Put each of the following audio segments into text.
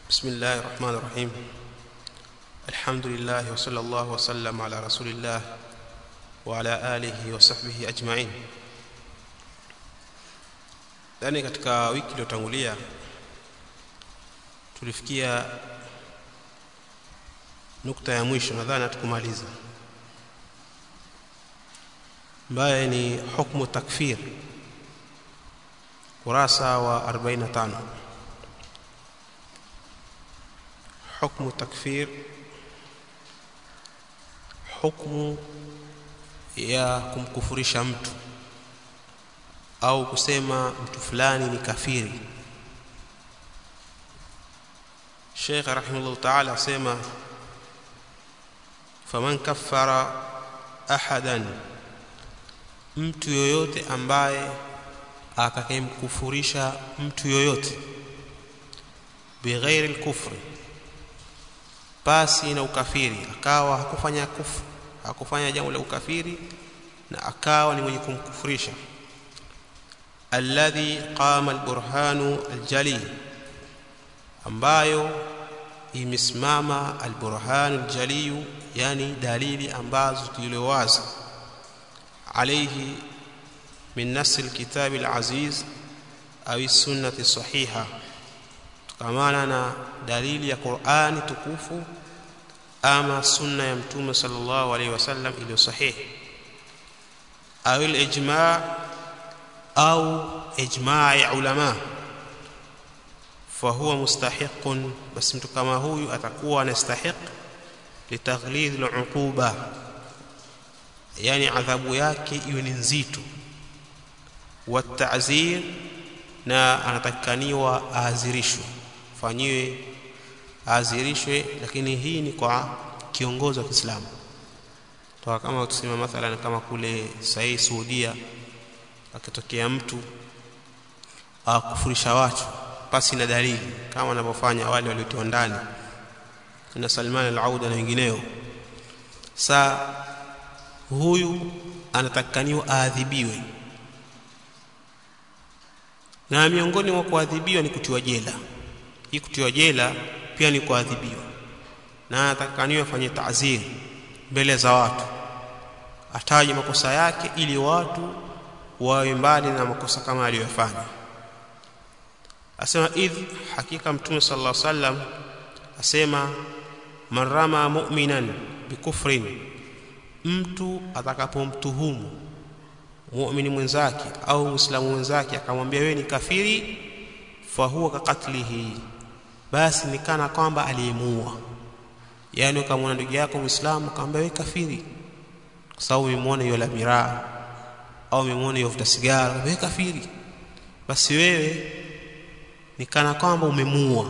بسم الله الرحمن الرحيم الحمد لله وصلى الله وسلم على رسول الله وعلى آله وصحبه أجمعين ndani katika wiki iliyotangulia tulifikia nukta ya mwisho nadhani hatukumaliza ambaye ni hukmu takfir kurasa wa 45 hukmu takfir hukmu ya kumkufurisha mtu au kusema mtu fulani ni kafiri Sheikh rahimahullah ta'ala asema faman kaffara ahadan mtu yoyote ambaye atakayemkufurisha mtu yoyote bighairi al-kufri pasi na ukafiri akawa hakufanya kufu hakufanya jambo la ukafiri na akawa ni mwenye kumkufurisha alladhi qama alburhanu aljali ambayo imesimama alburhanu aljali yani dalili ambazo tuliwazi alayhi min nas alkitab alaziz au sunnati sahiha tukamana na dalili ya Qur'ani tukufu ama sunna ya mtume sallallahu alaihi wasallam iliyo sahihi au al-ijma' au ijma' ya ulama fahuwa mustahiqun basi mtu kama huyu atakuwa anastahiq litaghlidh al-uquba yani adhabu yake iwe ni nzito wa ta'zir na anatakaniwa aazirishwe fanyiwe aazirishwe lakini hii ni kwa kiongozi wa Kiislamu toka kama tuseme mathalan kama kule sahi Saudia akitokea mtu akufurisha watu pasi na dalili kama wanavyofanya wale waliotiwa ndani na Salman al-Auda na wengineo sa huyu anatakaniwa aadhibiwe na miongoni mwa kuadhibiwa ni kutiwa jela hii kutiwa jela pia ni kuadhibiwa na atakaniwa afanye ta'zir mbele za watu ataje makosa yake ili watu wawe mbali na makosa kama aliyofanya asema idh hakika mtume sallallahu alaihi wasallam asema marama mu'minan bikufrin mtu atakapomtuhumu muumini mwenzake au muislamu mwenzake akamwambia wewe ni kafiri fahuwa kakatlihi basi ni kana kwamba aliyemuua yani ukamwona ndugu yako muislamu akamwambia wewe kafiri kwa sababu umemwona hiyo la miraa au umemwona hiyo vuta sigara wewe kafiri basi wewe ni kana kwamba umemuua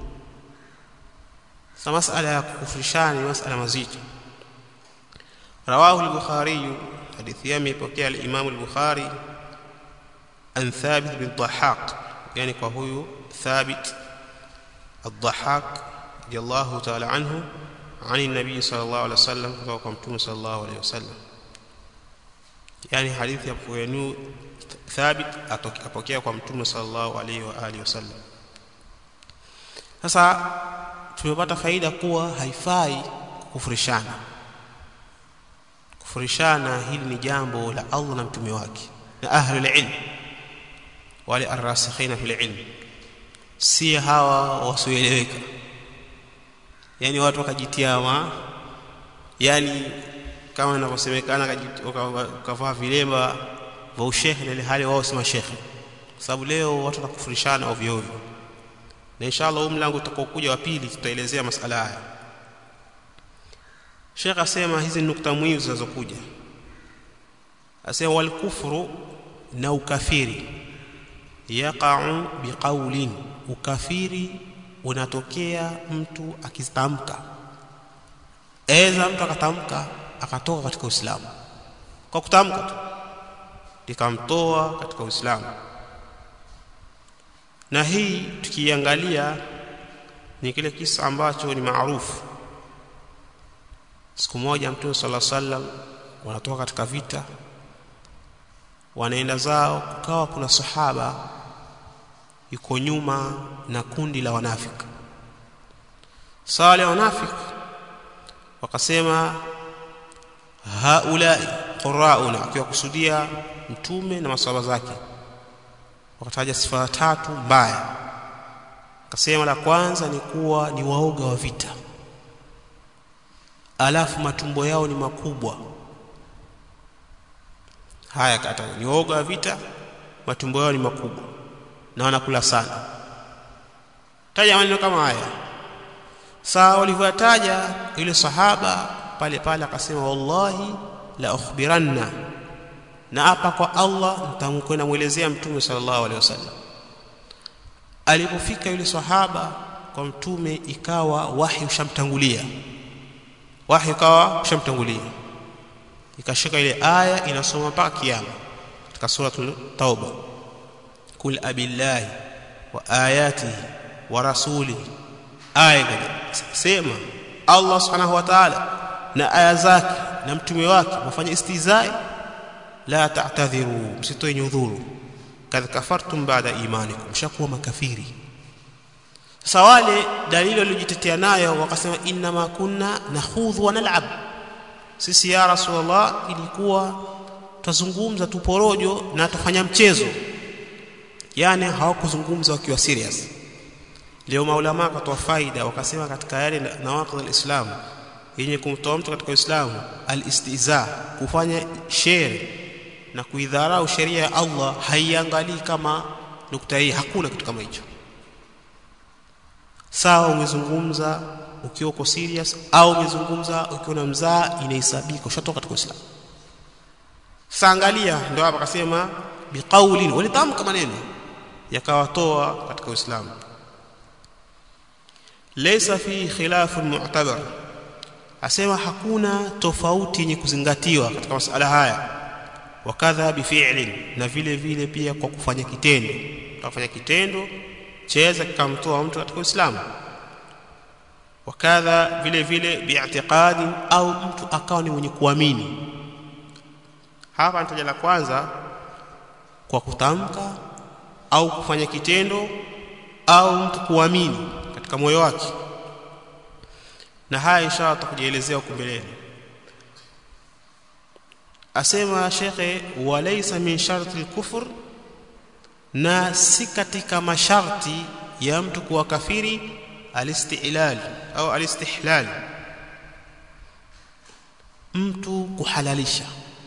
sasa masala ya kukufurishana ni masala mazito rawahu al-bukhari hadithi yake imepokea al-imam al-bukhari an thabit bin dhahhak yani kwa huyu thabit الضحاك رضي الله تعالى عنه عن النبي صلى الله عليه وسلم وقام صلى الله عليه وسلم يعني حديث يبقى ثابت atokea kwa mtume sallallahu alaihi wa alihi wasallam sasa tumepata faida kuwa haifai kufurishana kufurishana hili ni jambo la Allah na mtume wake na ahli ilm wale arrasikhina fil ilm si hawa wasioeleweka yani watu wakajitia ma yani kama inavyosemekana kavaa vilemba vya ushehe na ile hali wao si mashekhe kwa sababu leo watu wanakufurishana ovyo ovyo na inshallah huu mlango utakaokuja wa pili tutaelezea masala haya Sheikh asema hizi nukta muhimu zinazokuja asema wal kufru na ukafiri yaqa'u biqaulin ukafiri unatokea mtu akitamka eza mtu akatamka akatoka katika Uislamu kwa kutamka tu likamtoa katika Uislamu na hii tukiangalia ni kile kisa ambacho ni maarufu siku moja mtume sala sallam wanatoka katika vita wanaenda zao kukawa kuna sahaba yuko nyuma na kundi la wanafiki sala wanafiki wakasema haulai qurauna akiwakusudia mtume na maswahaba zake wakataja sifa tatu mbaya akasema la kwanza ni kuwa ni waoga wa vita alafu matumbo yao ni makubwa haya kata ni waoga wa vita matumbo yao ni makubwa na wanakula sana taja maneno kama haya saa walivyotaja yule sahaba pale pale akasema wallahi la ukhbiranna na hapa kwa Allah nitamkwenda muelezea mtume sallallahu alaihi wasallam alipofika yule sahaba kwa mtume ikawa wahi ushamtangulia wahi ukawa ushamtangulia ikashika ile aya inasoma mpaka kiyama katika suratul tauba kul abillahi wa ayatihi wa rasulihi aya sema Allah subhanahu wa ta'ala na aya zake na mtume wake wafanye istizai la ta'tadhiru msitoe nyudhuru kadha kafartum baada imanikum mshakuwa makafiri sasa wale dalili waliojitetea nayo wakasema inna ma kunna nakhudhu wa nal'ab sisi ya rasulullah ilikuwa tuzungumza tuporojo na tufanya mchezo yani hawakuzungumza wakiwa serious leo maulama wakatoa faida wakasema katika yale nawaqid alislam yenye kumtoa mtu katika Uislamu alistiza kufanya shere na kuidharau sheria ya Allah haiangalii kama nukta hii hakuna kitu kama hicho sawa umezungumza ukiwa uko serious au umezungumza ukiwa na mzaa inahesabika ushatoka katika Uislamu saangalia ndio hapa akasema biqaulin walitamka maneno yakawatoa katika Uislamu laysa fi khilafun mu'tabar asema hakuna tofauti yenye kuzingatiwa katika masala haya wakadha bifi'lin na vile vile pia kwa kufanya kitendo kufanya kitendo chaweza kikamtoa mtu katika Uislamu wakadha vile vile bi'tiqadi au mtu akawa ni mwenye kuamini hapa nitaja la kwanza kwa kutamka au kufanya kitendo au mtu kuamini katika moyo wake na haya inshallah tutakujielezea huko mbeleni asema shekhe walaysa min sharti al-kufr na si katika masharti ya mtu kuwa kafiri alistihlal au alistihlal mtu kuhalalisha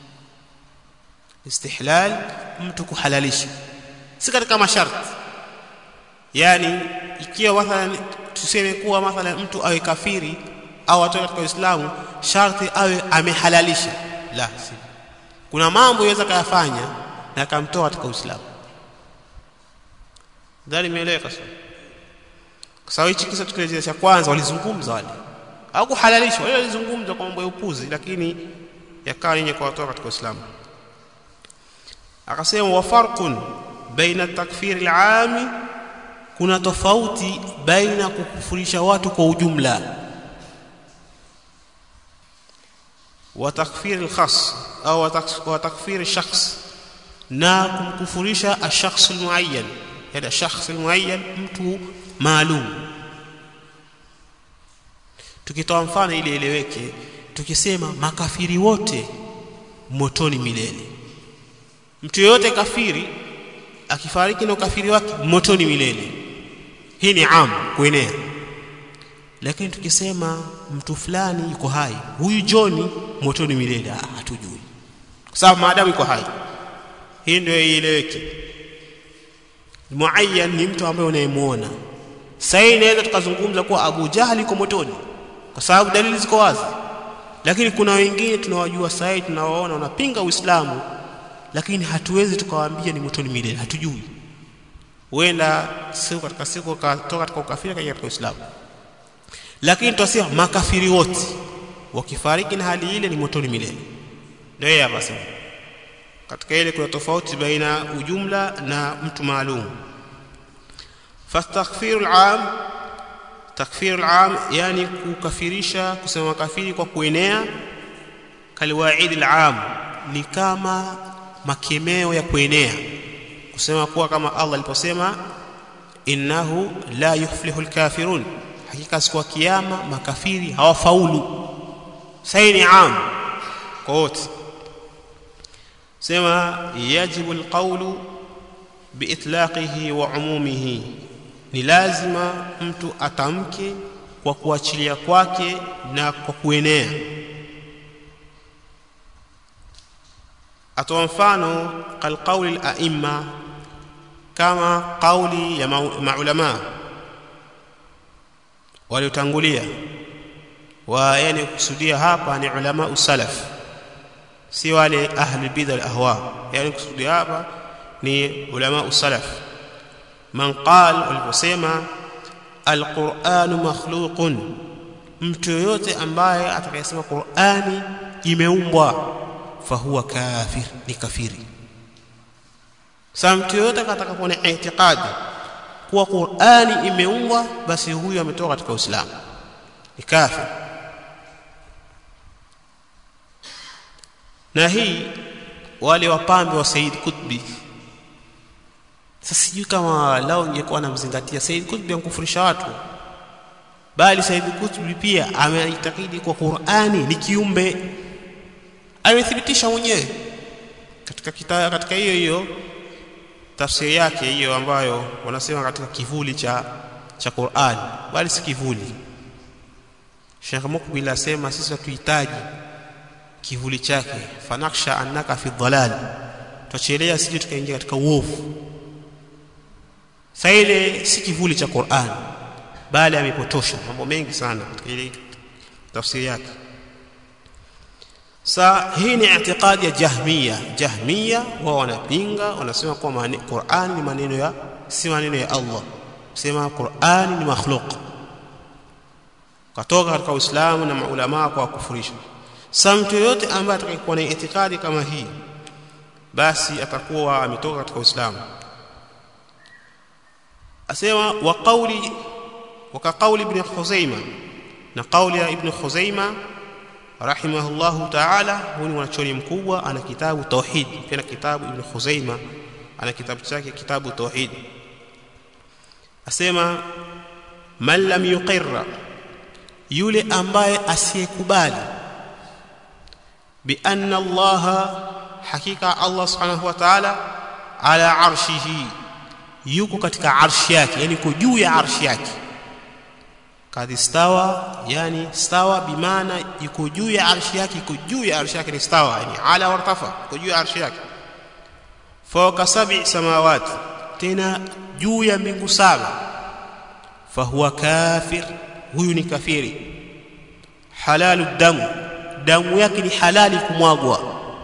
istihlal mtu kuhalalisha si katika masharti yani ikiwa mathalan tuseme kuwa mathalan mtu awe kafiri au atoke katika Uislamu sharti awe amehalalisha la si kuna mambo yaweza kayafanya na akamtoa katika Uislamu dhani imeeleweka sasa kwa sababu hichi kisa tukielezea cha kwanza walizungumza wale au kuhalalisha wale walizungumza kwa mambo ya upuzi lakini yakawa yenye kuwatoa katika Uislamu akasema wa farqun baina takfir al-aami kuna tofauti baina kukufurisha watu kwa ujumla wa takfir al-khas au wa takfir shakhs na kumkufurisha ash-shakhs al-muayyan yani shakhs al-muayyan mtu maalum tukitoa mfano ili eleweke tukisema makafiri wote motoni milele mtu yeyote kafiri akifariki na ukafiri wake motoni milele hii ni am kuenea lakini tukisema mtu fulani yuko hai huyu John motoni milele hatujui kwa sababu maadamu yuko hai hii ndio ieleweke muayyan ni mtu ambaye unayemuona sasa inaweza tukazungumza kuwa Abu Jahali yuko motoni kwa sababu dalili ziko wazi lakini kuna wengine tunawajua sasa tunawaona wanapinga Uislamu lakini hatuwezi tukawaambia ni motoni milele hatujui huenda siku katika siku katoka katika ukafiri kaingia katika Uislamu lakini tutasema makafiri wote wakifariki na hali ile ni motoni milele ndio yeye hapa sema katika ile kuna tofauti baina ujumla na mtu maalum fastaghfiru al-am takfiru al-am yani kukafirisha kusema kafiri kwa kuenea kalwaid al-am ni kama makemeo ya kuenea kusema kuwa kama Allah aliposema innahu la yuflihu al-kafirun hakika siku ya kiyama makafiri hawafaulu sahi ni am kwa wote sema yajibu alqawlu biitlaqihi wa umumihi ni lazima mtu atamke kwa kuachilia kwake na kwa kuenea atoa mfano kalqauli al-a'imma kama kauli ya maulama waliotangulia wa yani kusudia hapa ni ulama usalaf si wale ahli bid'a al-ahwa yani kusudia hapa ni ulama usalaf man qal waliposema al-Qur'anu makhluqun mtu yoyote ambaye atakayesema Qur'ani imeumbwa fahuwa kafir ni kafiri sasa mtu yoyote atakapokuwa na itikadi kuwa Qur'ani imeumbwa basi huyu ametoka katika Uislamu ni kafir na hii wale wapambe wa Said Qutbi sasa sijui kama lao ingekuwa namzingatia Said Qutbi ankufurisha watu bali Said Qutbi pia ameitakidi kwa Qur'ani ni kiumbe amethibitisha mwenyewe katika kita, katika hiyo hiyo tafsiri yake hiyo ambayo wanasema katika kivuli cha cha Qur'an bali si kivuli Sheikh Mukbil asema sisi hatuhitaji kivuli chake fanaksha annaka fi dhalal tuchelea sije tukaingia katika uovu sasa ile si kivuli cha Qur'an bali amepotosha mambo mengi sana katika ile tafsiri yake sa hii ni i'tiqadi ya jahmiya jahmiya wao wanapinga wanasema kwa Qur'an ni maneno ya si maneno ya Allah sema Qur'an ni makhluq katoka katika Uislamu na maulama kwa kufurisha sa mtu yote ambaye atakayekuwa na itikadi kama hii basi atakuwa ametoka katika Uislamu asema wa qawli wa ka qawli ibn Khuzaimah na qawli ya ibn Khuzaimah rahimahullahu ta'ala huyu ni mwanachoni mkubwa ana kitabu tauhid pia kitabu ibn Khuzaima ana kitabu chake kitabu tauhid asema man lam yuqirra yule ambaye asiyekubali bi anna Allah hakika Allah subhanahu wa ta'ala ala arshihi yuko katika arshi yake yani yuko juu ya arshi yake kadhi stawa yani stawa bimaana iko juu ya arshi yake iko juu ya arshi yake ni stawa yani ala wartafa iko juu ya arshi yake fawqa sab'i samawati tena juu ya mbingu saba fahuwa kafir huyu ni kafiri halalu damu damu yake ni halali kumwagwa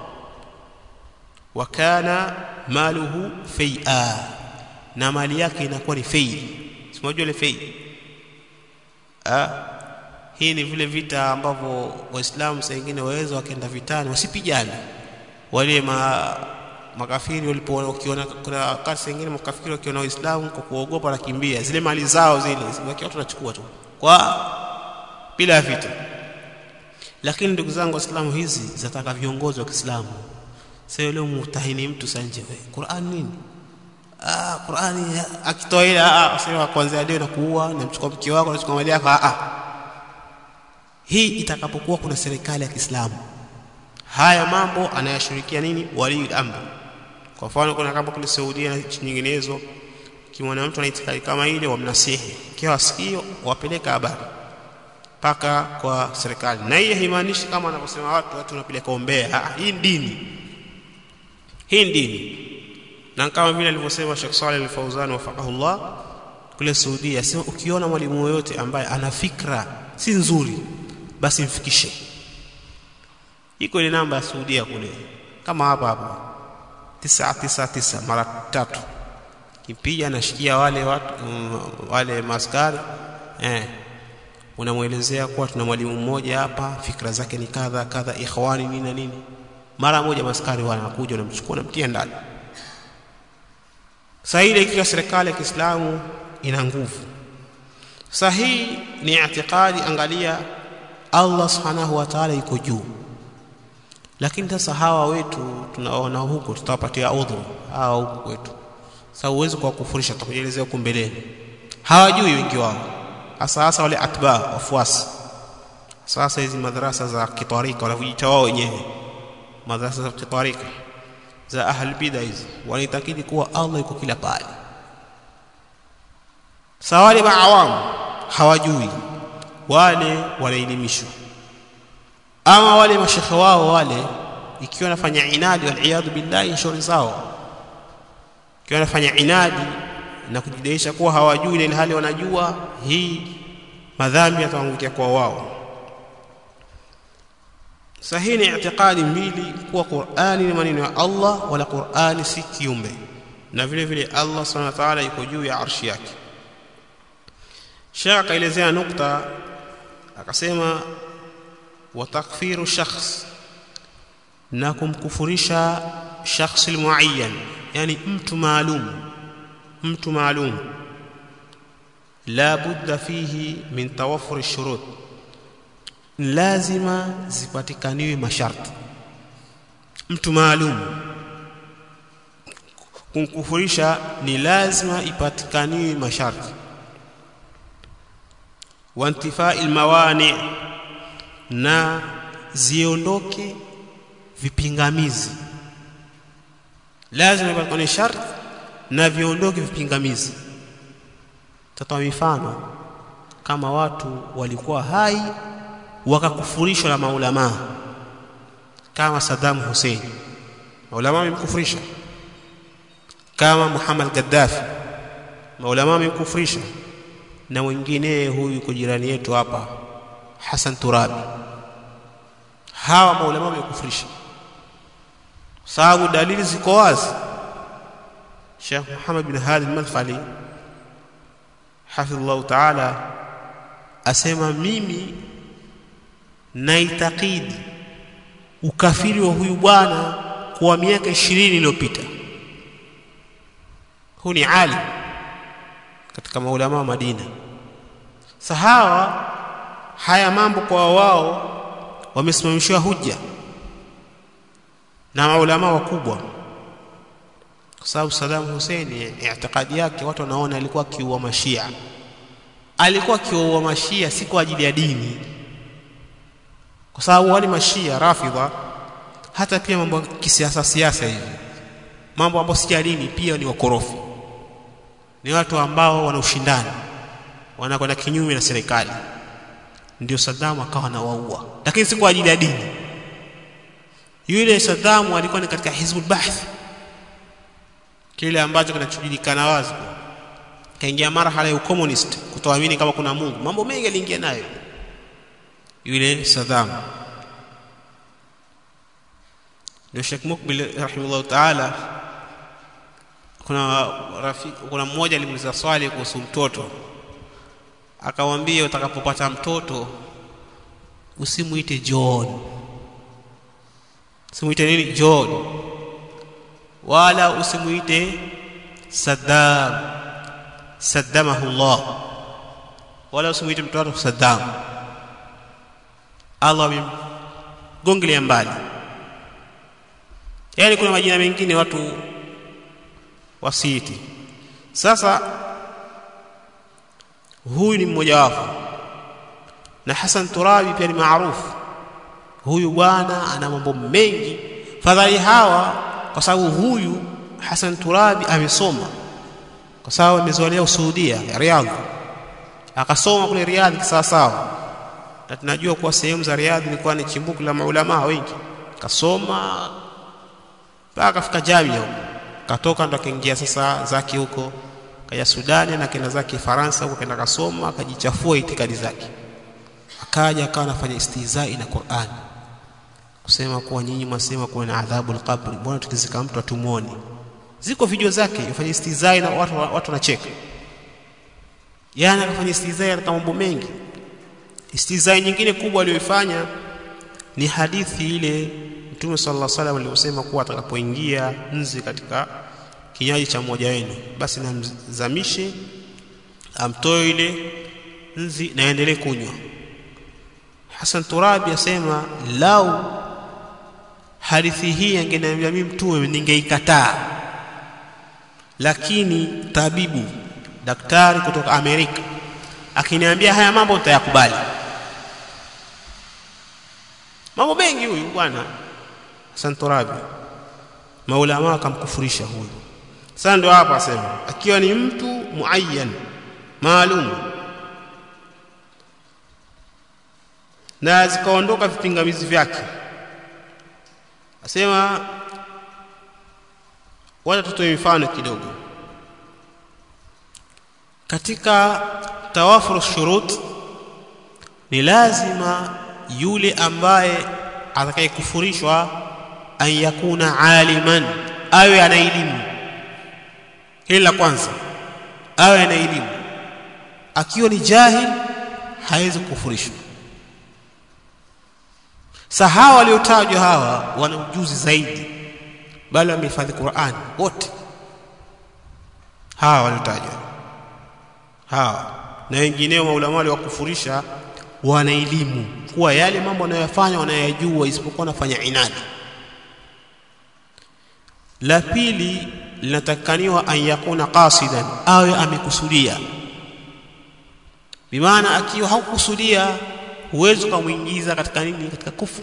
wa kana maluhu fai'a na mali yake inakuwa ni fei simajua ile fei Ha? hii ni vile vita ambavyo waislamu saa nyingine waweza wakaenda vitani wasipigane wale ma, makafiri walipo wakiona kuna wakati saa nyingine makafiri wakiona waislamu kwa kuogopa wanakimbia zile mali zao zile wakiwa watu wanachukua tu kwa bila vita lakini ndugu zangu waislamu hizi zataka viongozi wa Kiislamu sasa leo mutahini mtu sanje Qur'an nini ah Qur'ani akitoa ile ah sema kwanza leo nakuua namchukua mke wako nachukua mali yako ah hii itakapokuwa kuna serikali ya Kiislamu haya mambo anayashirikia nini wali amri kwa mfano kuna kama kule Saudia na nchi nyinginezo kimwona mtu anaitikadi kama ile wamnasihi kiwa sikio wapeleka habari paka kwa serikali na hii haimaanishi kama wanavyosema watu watu wanapeleka ombea ah hii dini hii dini na kama vile alivyosema Sheikh Saleh Al-Fauzan wafaqahullah kule Saudia sema ukiona mwalimu yoyote ambaye ana fikra si nzuri basi mfikishe iko ile namba ya Saudia kule kama hapa hapa 999 mara tatu kipiga anashikia wale watu um, wale maskari eh unamuelezea kuwa tuna mwalimu mmoja hapa fikra zake ni kadha kadha ikhwani nini na nini mara moja maskari wanakuja wanamchukua na mtia ndani sasa ile ikiwa serikali ya Kiislamu ina nguvu sasa hii ni itikadi angalia Allah subhanahu wa ta'ala yuko juu lakini sasa hawa wetu tunaona huko tutawapatia udhuru hawa huko kwetu sasa uwezo kwa kufurisha tutakujelezea huko mbeleni hawajui wengi wao hasa hasa wale atba wafuasi sasa hizi madrasa za kitarika wanavyojiita wao wenyewe madrasa za kitarika za ahli bid'a hizi wanaitakidi kuwa Allah yuko kila pale sawa wale maawamu hawajui wale wanaelimishwa ama wale mashekhe wao wale ikiwa nafanya inadi waliyadhu billahi shauri zao ikiwa nafanya inadi na kujidaisha kuwa hawajui na ilhali wanajua hii madhambi yataangukia kwa wao sahihi ni itikadi mbili kuwa Qur'ani ni maneno ya Allah wala Qur'ani si kiumbe na vile vile Allah subhanahu wa ta'ala yuko juu ya arshi yake Sheikh akaelezea nukta akasema wa takfiru shakhs na kumkufurisha shakhsi muayyan yani mtu maalum mtu maalum la budda fihi min tawaffur shurut lazima zipatikaniwe masharti mtu maalum kumkufurisha ni lazima ipatikaniwe masharti wantifai almawani na ziondoke vipingamizi lazima ipatikane sharti na viondoke vipingamizi tatoa mifano kama watu walikuwa hai wakakufurishwa na maulama kama Saddam Hussein maulama wamemkufurisha kama Muhammad Gaddafi maulama wamemkufurisha na wengine huyu yuko jirani yetu hapa Hassan Turabi hawa maulama wamekufurisha sababu dalili ziko wazi Sheikh Muhammad bin Hadi al-Madkhali hafidhullah ta'ala asema mimi naitakidi ukafiri wa huyu bwana kwa miaka 20 iliyopita huu ni alim katika maulama wa Madina sahawa haya mambo kwa wao wamesimamishiwa hujja na maulama wakubwa kwa sababu Saddam Hussein itikadi yake watu wanaona alikuwa kiua mashia alikuwa kiua mashia si kwa ajili ya dini kwa sababu wale mashia rafidha hata pia mambo ya kisiasa siasa hivi mambo ambayo si ya dini pia ni wakorofi ni watu ambao wana ushindani wanakwenda kinyume na serikali ndio Saddam akawa anawaua lakini si kwa ajili ya dini yule Saddam alikuwa ni katika Hizbul Ba'th kile ambacho kinachojulikana wazi kaingia marhala ya ucommunist kutoamini kama kuna Mungu mambo mengi aliingia nayo yule Saddam ndio Sheikh Mukbil rahimahullah ta'ala kuna rafiki kuna mmoja alimuuliza swali kuhusu mtoto akamwambia utakapopata mtoto usimuite John usimuite nini John wala usimuite Saddam saddamahu Allah wala usimuite mtoto Saddam Allah amemgongelea mbali yaani kuna majina mengine watu wasiiti sasa huyu ni mmoja wapo na Hassan Turabi pia ni maarufu huyu bwana ana mambo mengi fadhali hawa kwa sababu huyu Hassan Turabi amesoma kwa sababu amezaliwa Saudia Riyadh akasoma kule Riyadh sawa sawa na tunajua kuwa sehemu za Riyadh ilikuwa ni chimbuko la maulama wengi kasoma mpaka akafika Jamia katoka ndo akaingia sasa zake huko kaja Sudani na kenda zake Faransa huko kenda kasoma akajichafua itikadi zake akaja akawa anafanya istihzai na Qur'an kusema kuwa nyinyi mwasema kuwa na adhabu al-qabr mbona tukizika mtu atumuoni ziko video zake yafanya istihzai na watu watu wanacheka yana akafanya istihzai katika mambo mengi istihzai nyingine kubwa aliyoifanya ni hadithi ile Mtume sallallahu alaihi wasallam aliyosema kuwa atakapoingia nzi katika kinywaji cha mmoja wenu basi namzamishe amtoe ile nzi na aendelee kunywa Hassan Turabi asema lau hadithi hii angeniambia mimi mtume ningeikataa lakini tabibu daktari kutoka Amerika akiniambia haya mambo nitayakubali mambo mengi huyu bwana Hassan Turabi maulama akamkufurisha huyu sasa ndio hapa asema akiwa ni mtu muayyan maalum na zikaondoka vipingamizi vyake asema wacha tutoe mifano kidogo katika tawafur shurut ni lazima yule ambaye atakayekufurishwa an yakuna aliman awe ana elimu hili la kwanza awe ana elimu akiwa ni jahil hawezi kufurishwa sahawa waliotajwa hawa wana ujuzi zaidi bali wamehifadhi Qur'an wote hawa waliotajwa hawa na wengineo maulama waliwakufurisha wana elimu kuwa yale mambo wanayofanya wanayajua isipokuwa wanafanya inadi la pili linatakaniwa an yakuna qasidan awe amekusudia bimaana akiwa haukusudia huwezi ukamwingiza katika nini katika kufu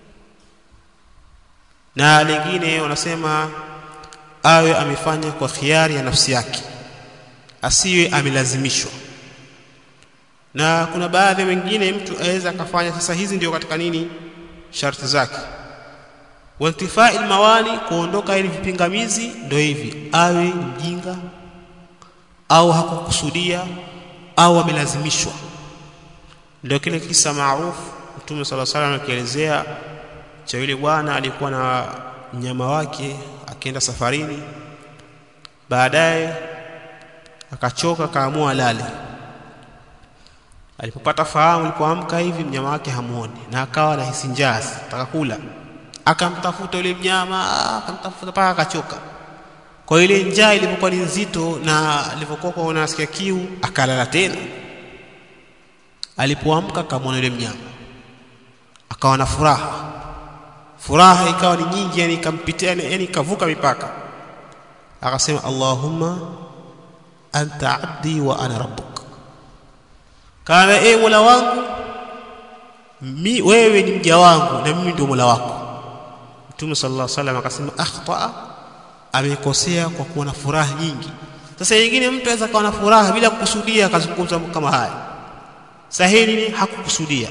na lingine wanasema awe amefanya kwa khiari ya nafsi yake asiwe amelazimishwa na kuna baadhi wengine mtu aweza akafanya sasa hizi ndio katika nini sharti zake wantifai mawani kuondoka ili vipingamizi ndio hivi awe mjinga au hakukusudia au amelazimishwa ndio kile kisa maarufu Mtume sala salam akielezea cha yule bwana alikuwa na mnyama wake akienda safarini baadaye akachoka kaamua lale alipopata fahamu alipoamka hivi mnyama wake hamuoni na akawa anahisi njaa ataka kula akamtafuta yule mnyama akamtafuta mpaka akachoka kwa ile njaa ilipokuwa ni nzito na alivyokuwa unasikia kiu akalala tena alipoamka akamwona yule mnyama akawa na furaha furaha ikawa ni nyingi yani ikampitia yani ikavuka mipaka akasema Allahumma anta abdi wa ana rabbuk kana e mola wangu mi wewe ni mja wangu na mimi ndio mola wako Mtume sallallahu alaihi wasallam akasema akhta amekosea kwa kuwa na furaha nyingi sasa nyingine mtu anaweza kuwa na furaha bila kukusudia akazungumza kama haya sahihi ni hakukusudia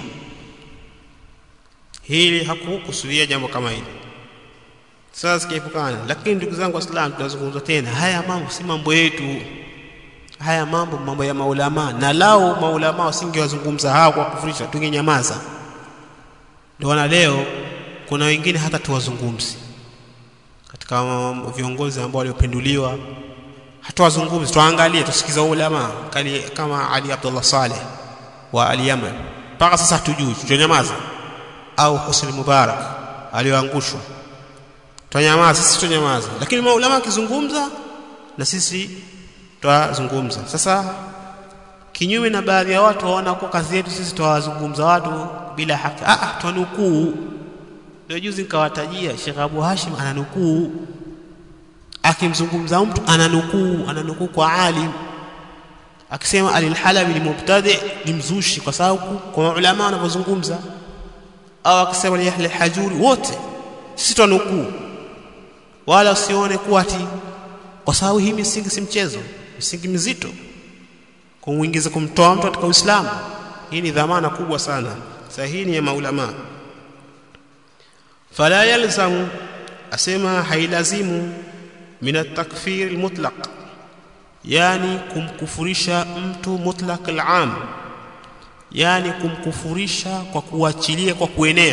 hili hakukusudia jambo kama hili sasa sikiepukana lakini ndugu zangu waislamu tunazungumza tena haya mambo si mambo yetu haya mambo mambo ya maulama na lao maulama wasingewazungumza hao kwa kufurisha tungenyamaza ndio leo kuna wengine hata tuwazungumzi katika viongozi ambao waliopenduliwa hatuwazungumzi tuangalie tusikiza ulama kali kama Ali Abdullah Saleh wa al-Yaman mpaka sasa hatujui tutanyamaza au Husni Mubarak alioangushwa tutanyamaza sisi tutanyamaza lakini maulama akizungumza na sisi twazungumza sasa kinyume na baadhi ya watu waona kwa kazi yetu sisi twawazungumza watu bila haki ah ah twanukuu ndio juzi nikawatajia Sheikh Abu Hashim ananukuu akimzungumza mtu ananukuu ananukuu kwa alim akisema alilhalabi ni mubtadi ni mzushi kwa sababu kwa ulama wanavyozungumza au akisema ni ahli hajuri wote sisi twanukuu wala usione kuwa ati kwa sababu hii misingi si mchezo misingi mizito kumuingiza kumtoa mtu katika Uislamu hii ni dhamana kubwa sana sahihi ni ya maulama fala yalzamu asema hailazimu min at-takfir al-mutlaq yani kumkufurisha mtu mutlaq al-am yani kumkufurisha kwa kuachilia kwa kuenea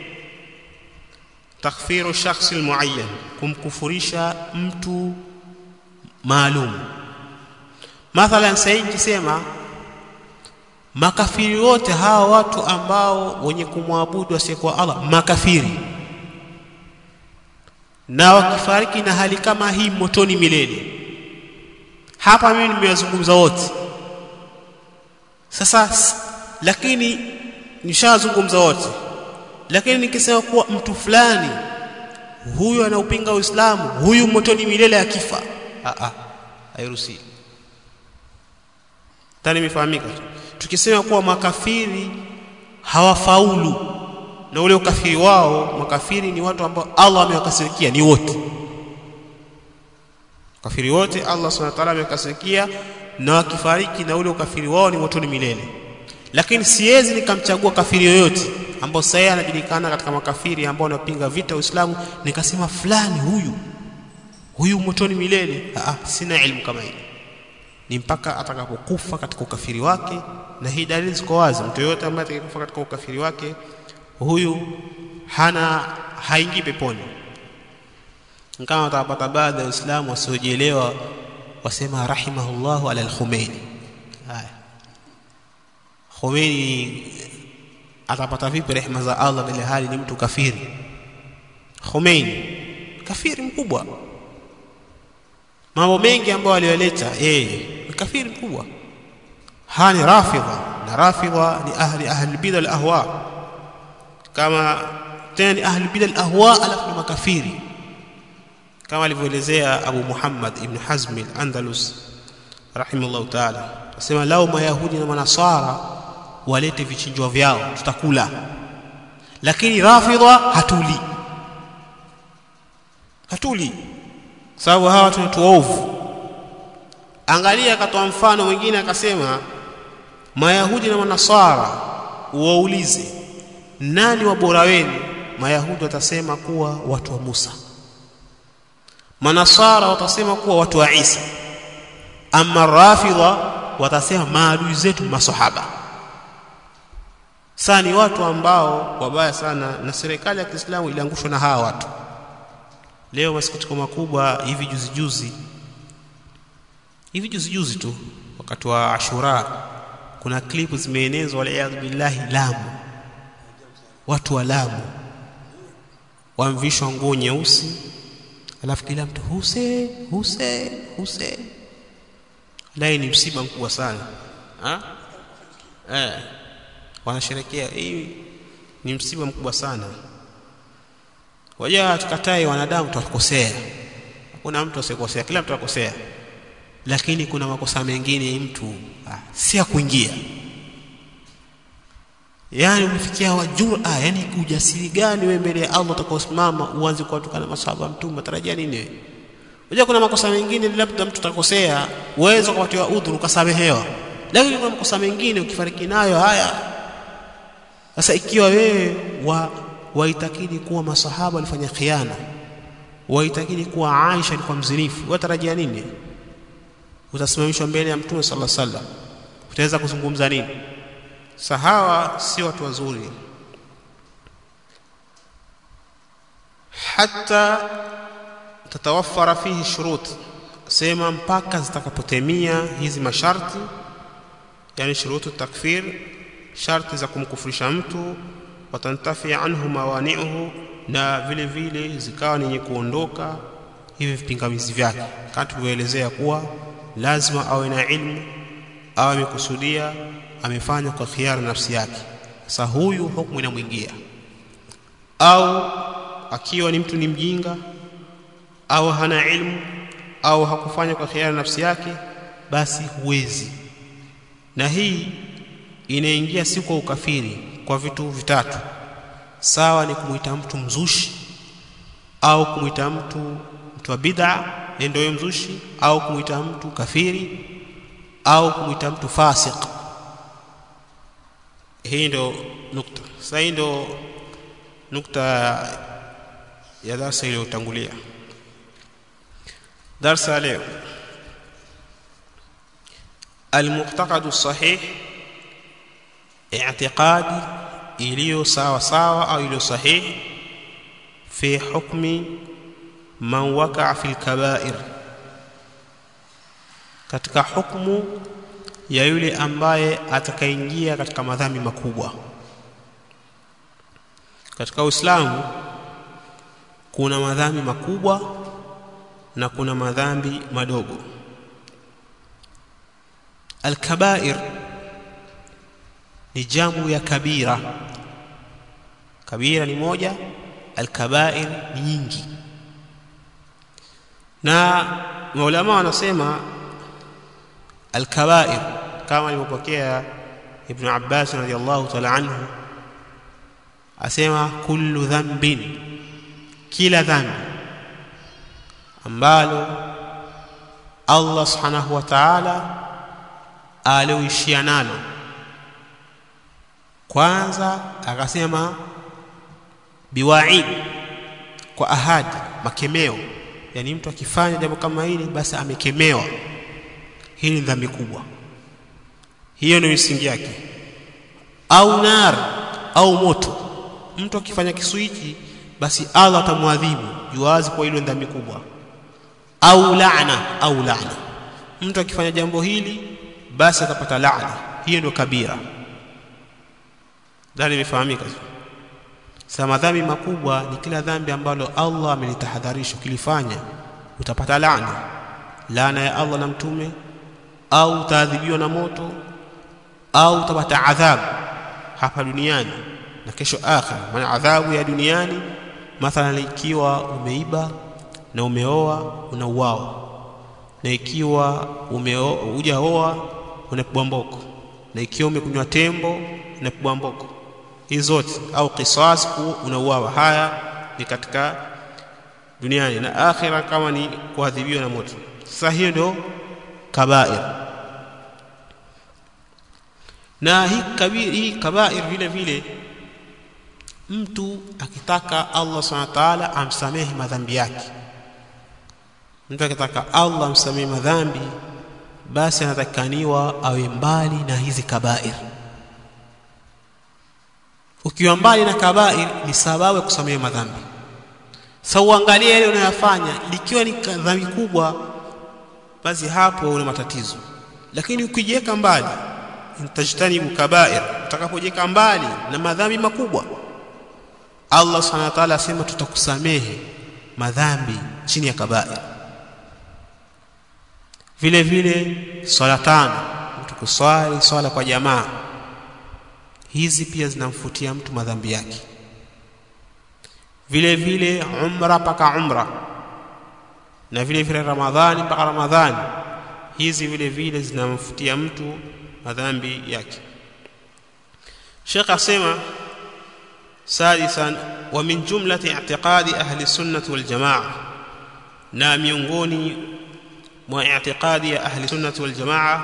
takfiru shakhsi al-muayyan kumkufurisha mtu maalum mathalan sasa kisema makafiri wote hawa watu ambao wenye kumwabudu asiyekuwa Allah makafiri na wakifariki na hali kama hii motoni milele hapa mimi nimewazungumza wote sasa lakini nishazungumza wote lakini nikisema kuwa mtu fulani huyu anaupinga Uislamu huyu motoni milele akifa a a hairuhusi tani mifahamika tukisema kuwa makafiri hawafaulu na ule ukafiri wao makafiri ni watu ambao Allah amewakasirikia ni wote kafiri wote Allah subhanahu wa ta'ala amewakasirikia na wakifariki na ule ukafiri wao ni motoni milele lakini siwezi nikamchagua kafiri yoyote ambao sasa anajulikana katika makafiri ambao wanapinga vita Uislamu nikasema fulani huyu huyu motoni milele ah sina elimu kama hii ni mpaka atakapokufa katika ukafiri wake na hii dalili ziko wazi mtu yoyote ambaye atakapokufa katika ukafiri wake huyu hana haingii peponi kama watapata baadhi ya waislamu wasiojielewa wasema rahimahullahu ala al-Khomeini haya Khomeini atapata vipi rehema za Allah bila hali ni mtu kafiri Khomeini kafiri mkubwa mambo mengi ambayo aliyoleta yeye ni kafiri mkubwa hani rafidha na rafidha ni ahli ahli bid'a al-ahwa kama tena ni ahli bid'a al-ahwa alafu ni makafiri kama alivyoelezea Abu Muhammad ibn Hazm al-Andalus rahimahullah ta'ala asema lao mayahudi na manasara walete vichinjwa vyao tutakula lakini rafidha hatuli hatuli sababu hawa watu ni waovu angalia akatoa mfano mwingine akasema mayahudi na manasara uwaulize nani wa bora wenu mayahudi watasema kuwa watu wa Musa manasara watasema kuwa watu wa Isa ama rafidha watasema maadui zetu masahaba sasa ni watu ambao wabaya sana na serikali ya Kiislamu iliangushwa na hawa watu leo masikitiko makubwa hivi juzi juzi hivi juzi juzi tu wakati wa Ashura kuna klipu zimeenezwa waliyadhu billahi Lamu watu wa Lamu wamvishwa nguo nyeusi alafu kila mtu huse huse huse lai ni msiba mkubwa sana ha? eh wanasherekea hii ni msiba mkubwa sana wajua tukatae wanadamu tutakosea hakuna mtu asikosea kila mtu akosea lakini kuna makosa mengine mtu ah, si ya kuingia yani umefikia wajura yani ujasiri gani wewe mbele ya Allah utakaosimama uanze kuwatukana masahaba mtume tarajia nini wewe unajua kuna makosa mengine labda mtu atakosea uwezo kupatiwa udhuru ukasamehewa lakini kuna makosa mengine ukifariki nayo haya sasa ikiwa wewe wa waitakidi kuwa masahaba walifanya khiana waitakidi kuwa Aisha alikuwa mzinifu watarajia nini utasimamishwa mbele ya mtume sallallahu alaihi wasallam utaweza kuzungumza nini sahawa si watu wazuri hata tatawafara fihi shurut sema mpaka zitakapotemia hizi masharti yani shurutu takfir sharti za kumkufurisha mtu watantafi anhu mawani'uhu na vile vile zikawa ni kuondoka hivi vipingamizi vyake kama tulivyoelezea kuwa lazima awe na ilmu awe amekusudia amefanya kwa khiari nafsi yake sasa huyu hukumu inamwingia au akiwa ni mtu ni mjinga au hana ilmu au hakufanya kwa khiari nafsi yake basi huwezi na hii inaingia si kwa ukafiri kwa vitu vitatu sawa ni kumuita mtu mzushi au kumuita mtu mtu wa bid'a ndio mzushi au kumuita mtu kafiri au kumuita mtu fasik hii ndo nukta sasa hii ndo nukta ya darasa iliyotangulia darasa leo المعتقد الصحيح اعتقادي iliyo sawa sawa au iliyo sahihi fi hukmi man waqa'a fil kaba'ir katika hukumu ya yule ambaye atakaingia katika madhambi makubwa katika Uislamu kuna madhambi makubwa na kuna madhambi madogo al-kaba'ir ni jamu ya kabira kabira ni moja al-kaba'ir ni nyingi na maulama wanasema al-kaba'ir kama alivyopokea ibn Abbas radiyallahu ta'ala anhu asema kullu dhanbin kila dhambi ambalo Allah subhanahu wa ta'ala alioishia nalo kwanza akasema biwaid kwa ahadi makemeo yani mtu akifanya jambo kama hili basi amekemewa hili ni dhambi kubwa hiyo ndio misingi yake au nar au moto mtu akifanya kisu hiki basi Allah atamwadhibu juwazi kwa hilo dhambi kubwa au laana au laana mtu akifanya jambo hili basi atapata laana hiyo ndio kabira dhani imefahamika sasa madhambi makubwa ni kila dhambi ambalo Allah amelitahadharisha ukilifanya utapata laana laana ya Allah na mtume au utaadhibiwa na moto au utapata adhabu hapa duniani na kesho akhira maana adhabu ya duniani mathalan ikiwa umeiba na umeoa unauawa na ikiwa hujaoa unapigwa mboko na ikiwa umekunywa tembo unapigwa mboko hizi zote au qisas unauawa haya ni katika duniani na akhira kama ni kuadhibiwa na moto sasa hiyo ndio kabair na hii kabir hii kabair vile vile mtu akitaka Allah subhanahu wa ta'ala amsamehe madhambi yake mtu akitaka Allah amsamehe madhambi basi anatakaniwa awe mbali na hizi kabair ukiwa mbali na kabair ni sababu ya kusamehe madhambi sasa uangalie yale unayofanya likiwa ni dhambi kubwa basi hapo una matatizo lakini ukijiweka mbali intajtanibu kabair utakapojiweka mbali na madhambi makubwa Allah subhanahu wa ta'ala asema tutakusamehe madhambi chini ya kabair vile vile swala tano mtu kuswali swala kwa jamaa hizi pia zinamfutia mtu madhambi yake vile vile umra mpaka umra na vile vile ramadhani mpaka ramadhani hizi vile vile zinamfutia mtu madhambi yake Sheikh asema sadisan wa min jumlati i'tiqadi ahli sunnah wal jamaa na miongoni mwa i'tiqadi ya ahli sunnah wal jamaa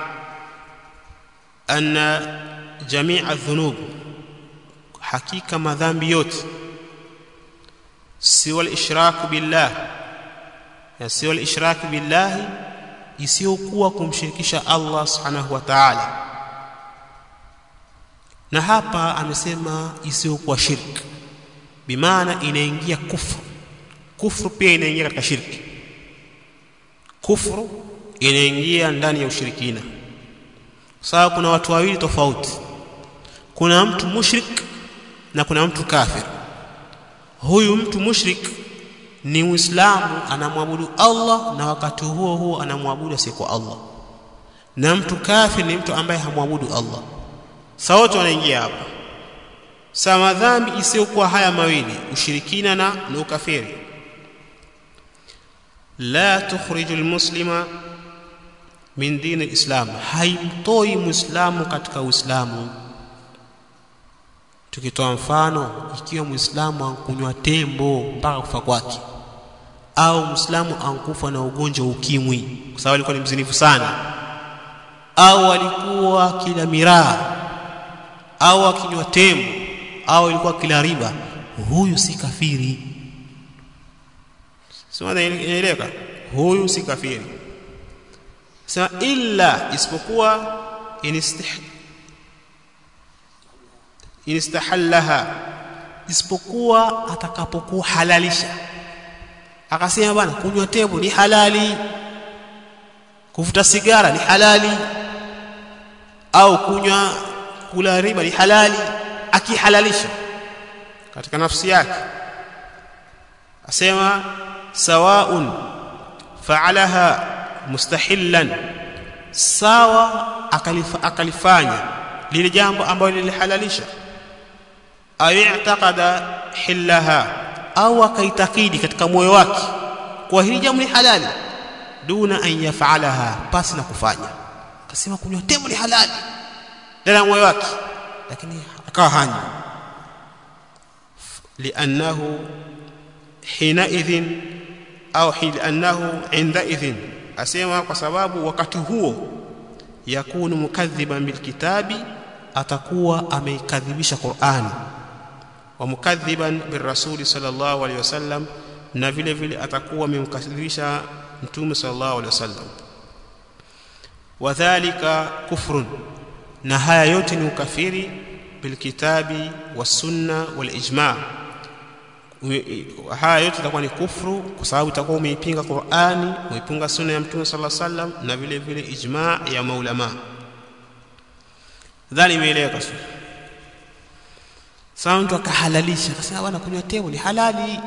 anna jami'a dhunub hakika madhambi yote siwa al-ishrak billah ya siwa al-ishrak billah isiyokuwa kumshirikisha Allah subhanahu wa ta'ala na hapa amesema isiyokuwa shirki bimaana inaingia kufru kufru pia inaingia katika shirki kufru inaingia ndani ya ushirikina sababu kuna watu wawili tofauti kuna mtu mushrik na kuna mtu kafir huyu mtu mushrik ni muislamu anamwabudu Allah na wakati huo huo anamwabudu asiyekuwa Allah na mtu kafir ni mtu ambaye hamwabudu Allah sawa wote wanaingia hapa sawa madhambi isiyokuwa haya mawili ushirikina na na ukafiri la tukhriju almuslima min dini alislam haimtoi muislamu katika uislamu tukitoa mfano ikiwa muislamu ankunywa tembo mpaka kufa kwake au muislamu ankufa na ugonjwa ukimwi kwa sababu alikuwa ni mzinifu sana au alikuwa kila miraa au akinywa tembo au ilikuwa kila riba huyu si kafiri sio inaeleweka huyu si kafiri sema illa isipokuwa inistih inistahallaha isipokuwa atakapokuwa halalisha akasema bwana kunywa tembo ni halali kuvuta sigara ni halali au kunywa kula riba ni halali akihalalisha katika nafsi yake asema sawaun fa'alaha mustahillan sawa akalifa, akalifanya lile jambo ambalo lilihalalisha au i'taqada hillaha au akaitakidi katika moyo wake kwa hili jambo ni halali duna an yaf'alaha pasi na kufanya akasema kunywa tembo ni halali ndani ya moyo wake lakini akawa hanywi liannahu hinaidhin au liannahu indaidhin asema kwa sababu wakati huo yakunu mukadhiban bilkitabi atakuwa ameikadhibisha Qur'ani wa mukadhiban birrasuli sallallahu alaihi wasallam na vile vile atakuwa amemkadhibisha mtume sallallahu alaihi wasallam wadhālika kufrun na haya yote ni ukafiri bilkitabi wasunna walijma haya yote itakuwa ni kufru kwa sababu itakuwa umeipinga Qur'ani umeipinga sunna ya mtume sallallahu alaihi wasallam na vile vile ijma ya maulama dhani imeeleweka sio sasa mtu akahalalisha akasema bwana kunywa tembo ni halali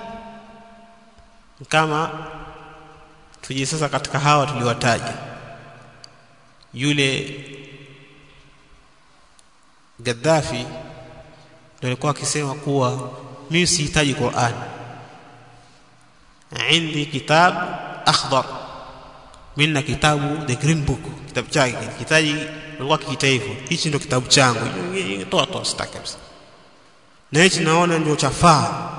kama tuje sasa katika hawa tuliwataja yule Gaddafi ndio alikuwa akisema kuwa mimi sihitaji Qur'an عندي كتاب أخضر من kitabu the green book kitabu chake kitaji alikuwa kikiita hivyo hichi ndio kitabu changu toa toa sitaki kabisa na hichi naona ndio chafaa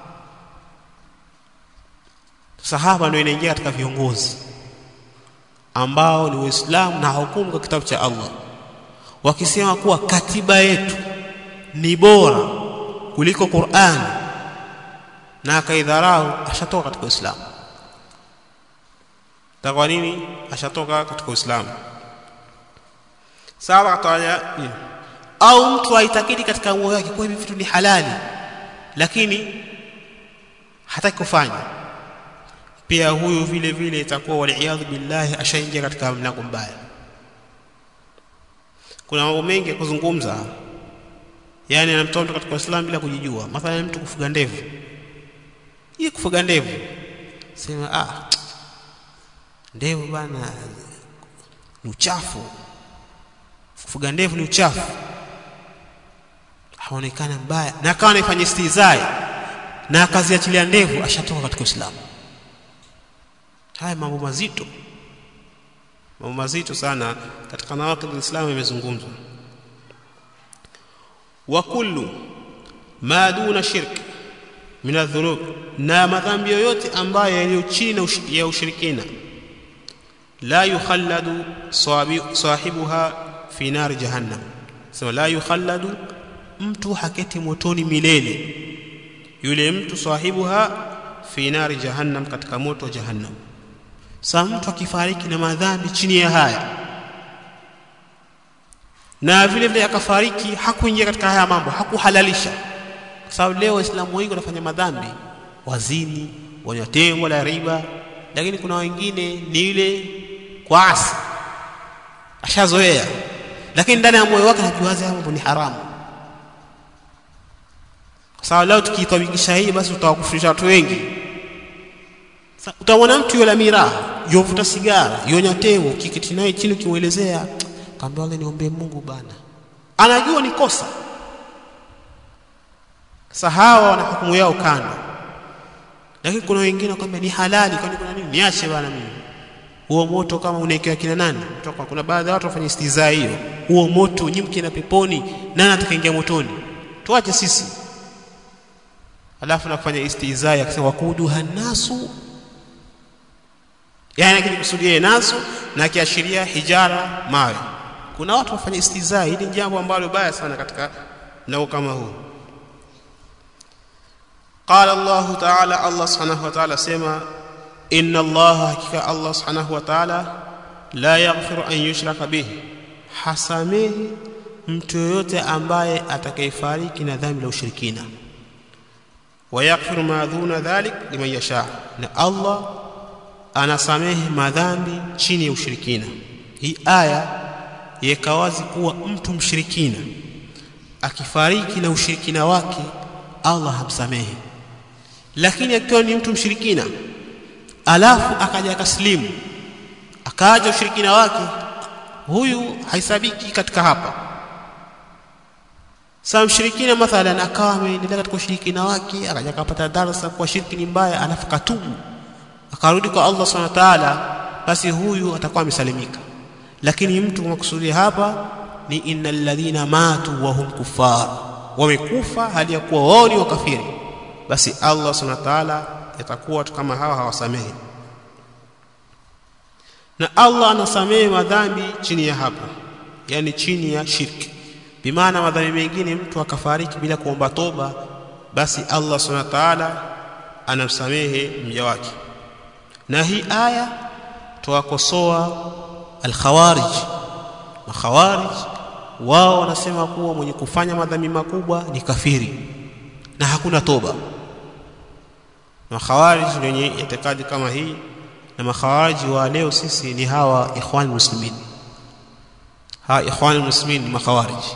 sasa hapa ndio inaingia katika viongozi ambao ni Waislamu na hukumu kwa kitabu cha Allah wakisema kuwa katiba yetu ni bora kuliko Qur'an na akaidharau ashatoka katika Uislamu kwa nini ashatoka katika Uislamu sawa kataja au mtu aitakidi katika moyo wake kwa hivi vitu ni halali lakini hataki kufanya pia huyu vile vile itakuwa waliaadhu billahi ashaingia katika mlango mbaya kuna mambo mengi ya kuzungumza yani anamtoa mtu katika Uislamu bila kujijua mathalan mtu kufuga ndevu hii kufuga ndevu sema ah ndevu bana ni uchafu kufuga ndevu ni uchafu haonekana mbaya na akawa anaifanya istizai na akaziachilia ndevu ashatoka katika Uislamu haya mambo mazito mambo mazito sana katika nawaqid al-Islam yamezungumzwa wa kullu ma duna shirk min adh-dhunub na madhambi yoyote ambayo yaliyo chini ya ushirikina la yukhalladu sahibuha fi nar jahannam sema la yukhalladu mtu haketi motoni milele yule mtu sahibuha fi nar jahannam katika moto wa jahannam sasa mtu akifariki na madhambi chini ya haya na vile vile akafariki hakuingia katika haya mambo hakuhalalisha kwa sababu leo waislamu wengi wanafanya madhambi wazini wanywa tembo la riba lakini kuna wengine ni ile kwaasi ashazoea lakini ndani ya moyo wake anajiwaza mambo ni haramu kwa sababu leo tukiitabikisha hii basi utawakufurisha watu wengi utamwona mtu yule miraha yovuta sigara yonya tembo kikiti naye chini ukimuelezea kaambia wale niombe Mungu bana anajua ni kosa sasa hawa wana hukumu yao kando lakini kuna wengine wakwambia ni halali kwani kuna nini niache bana mimi huo moto kama unaekewa kina nani kutoka kuna baadhi ya watu wafanya istizaa hiyo huo moto nyimke na peponi nani atakaingia motoni tuache sisi alafu na kufanya istizaa akisema wakudu hanasu yani akikusudia nasu na kiashiria hijara mawe kuna watu wafanya istizaa hili jambo ambalo baya sana katika nao kama huu قال الله تعالى الله سبحانه وتعالى سما إن الله حقيقة الله سبحانه وتعالى لا يغفر أن يشرك به حسامه mtu yoyote ambaye atakayefariki na dhambi la ushirikina wayaghfiru ma dhuna dhalik liman yasha na Allah anasamehe madhambi chini ya ushirikina hii aya yeka wazi kuwa mtu mshirikina akifariki na ushirikina wake Allah hamsamehe lakini akiwa ni mtu mshirikina alafu akaja akaslimu akaja ushirikina wake huyu haisabiki katika hapa sasa mshirikina mathalan akawa ameendelea katika ushirikina wake akaja akapata darasa kwa shirki ni mbaya alafu katubu akarudi kwa Allah subhanahu wa ta'ala basi huyu atakuwa amesalimika lakini mtu makusudia hapa ni innal ladhina matu wa hum kuffar wamekufa hali ya kuwa wao ni wakafiri basi Allah subhanahu wa ta'ala yatakuwa watu kama hawa hawasamehi na Allah anasamehe madhambi chini ya hapo yani chini ya shirki bimaana madhambi mengine mtu akafariki bila kuomba toba basi Allah subhanahu wa ta'ala anamsamehe mja wake na hii aya tuwakosoa al-khawarij makhawarij wao wanasema kuwa mwenye kufanya madhambi makubwa ni kafiri na hakuna toba makhawarij wenye itikadi kama hii na makhawarij wa leo sisi ni hawa ikhwan muslimin ha ikhwan muslimin makhawarij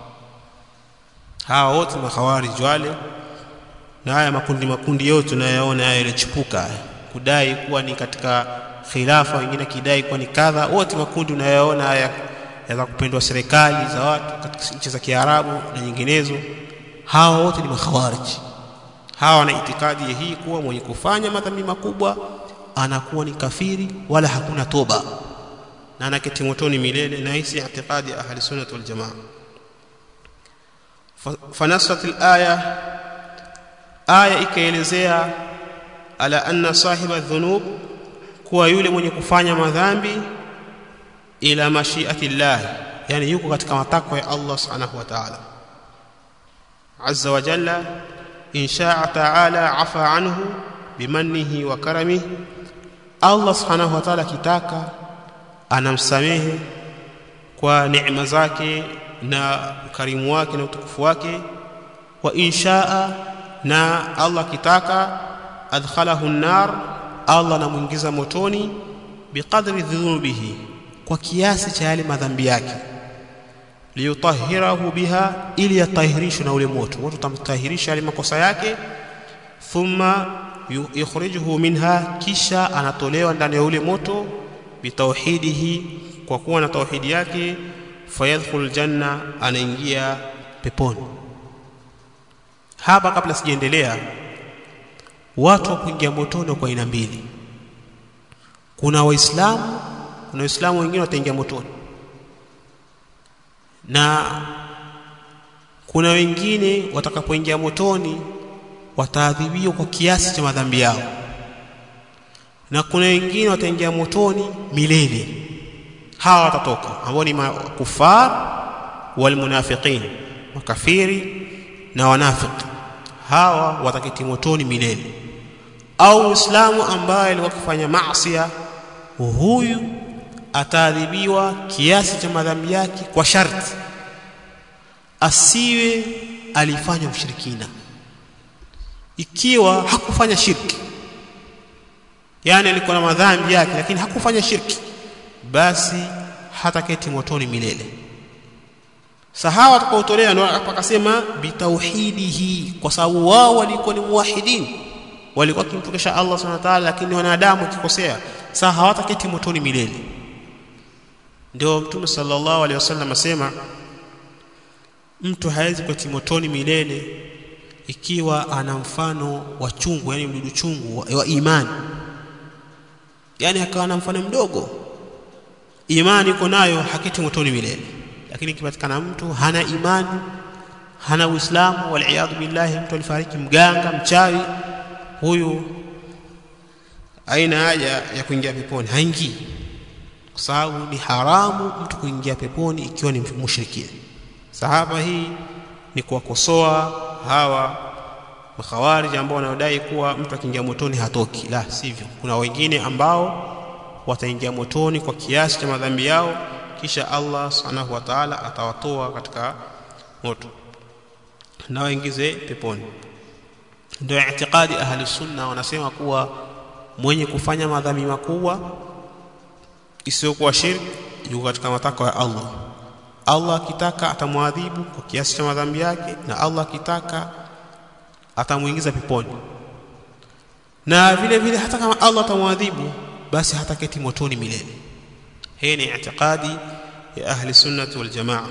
hawa wote makhawarij wale na haya makundi makundi yote tunayaona haya yalichipuka kudai kuwa ni katika khilafa wengine kidai kuwa ni kadha wote makundi unayaona haya ya kupendwa serikali za watu katika nchi za Kiarabu na nyinginezo hawa wote ni makhawarij hawa wana itikadi hii kuwa mwenye kufanya madhambi makubwa anakuwa ni kafiri wala hakuna toba na anaketi motoni milele na hisi itikadi ya ahli sunnah wal jamaa fanasat al-aya aya ikaelezea ala anna sahiba dhunub kuwa yule mwenye kufanya madhambi ila mashiati llah yani yuko katika matakwa ya Allah subhanahu wa ta'ala azza wa jalla in sha'a ta'ala afa anhu bimannihi wa karamihi Allah subhanahu wa ta'ala kitaka anamsamehe kwa neema zake na ukarimu wake na utukufu wake wa inshaa na Allah kitaka adkhalahu an-nar Allah anamuingiza motoni biqadri dhunubihi kwa kiasi cha yale madhambi yake liyutahhirahu biha ili yatahirishwe na ule moto moto utamtahirisha yale makosa yake thumma yukhrijuhu minha kisha anatolewa ndani ya ule moto bitauhidihi kwa kuwa na tauhidi yake fayadkhul janna anaingia peponi hapa kabla sijaendelea watu wa kuingia motoni kwa aina mbili kuna waislamu kuna waislamu wengine wataingia motoni na kuna wengine watakapoingia motoni wataadhibiwa kwa kiasi cha madhambi yao na kuna wengine wataingia motoni milele hawa watatoka ambao ni makufar walmunafiqin makafiri na wanafiki hawa wataketi motoni milele au Uislamu ambaye alikuwa akifanya maasi huyu ataadhibiwa kiasi cha madhambi yake kwa sharti asiwe alifanya ushirikina ikiwa hakufanya shirki yani alikuwa na madhambi yake lakini hakufanya shirki basi hataketi motoni milele sahawa atakaotolewa ndio akasema bitauhidihi kwa sababu wao walikuwa ni muwahidin walikuwa kimpokesha Allah subhanahu wa ta'ala lakini wanadamu kikosea sasa hawataketi motoni milele ndio mtume sallallahu alaihi wasallam asema mtu hawezi kuketi motoni milele ikiwa ana mfano wa chungu yani mdudu chungu wa, wa imani yani akawa na mfano mdogo imani iko nayo haketi motoni milele lakini ikipatikana mtu hana imani hana uislamu waliyadhu billahi mtu alifariki mganga mchawi huyu aina haja ya kuingia peponi haingii kwa sababu ni haramu mtu kuingia peponi ikiwa ni mushrikina sahaba hii ni kuwakosoa hawa makhawarij ambao wanaodai kuwa mtu akiingia motoni hatoki la sivyo kuna wengine ambao wataingia motoni kwa kiasi cha madhambi yao kisha Allah subhanahu wa ta'ala atawatoa katika moto na waingize peponi ndio itikadi ahli sunna wanasema kuwa mwenye kufanya madhambi makubwa isiyokuwa shirki yuko katika matakwa ya Allah Allah akitaka atamwadhibu kwa kiasi cha madhambi yake na Allah akitaka atamuingiza peponi na vile vile hata kama Allah atamwadhibu basi hataketi motoni milele hii ni itikadi ya ahli sunnati wal jamaa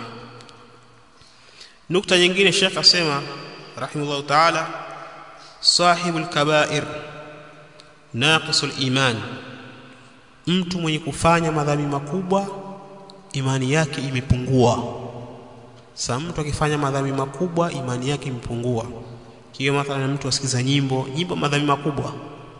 nukta nyingine Sheikh asema rahimahullah ta'ala sahibul kaba'ir naqisul iman mtu mwenye kufanya madhambi makubwa imani yake imepungua Sasa mtu akifanya madhambi makubwa, imani yake imepungua. Kiyo mathalan mtu asikiza nyimbo, nyimbo madhambi makubwa,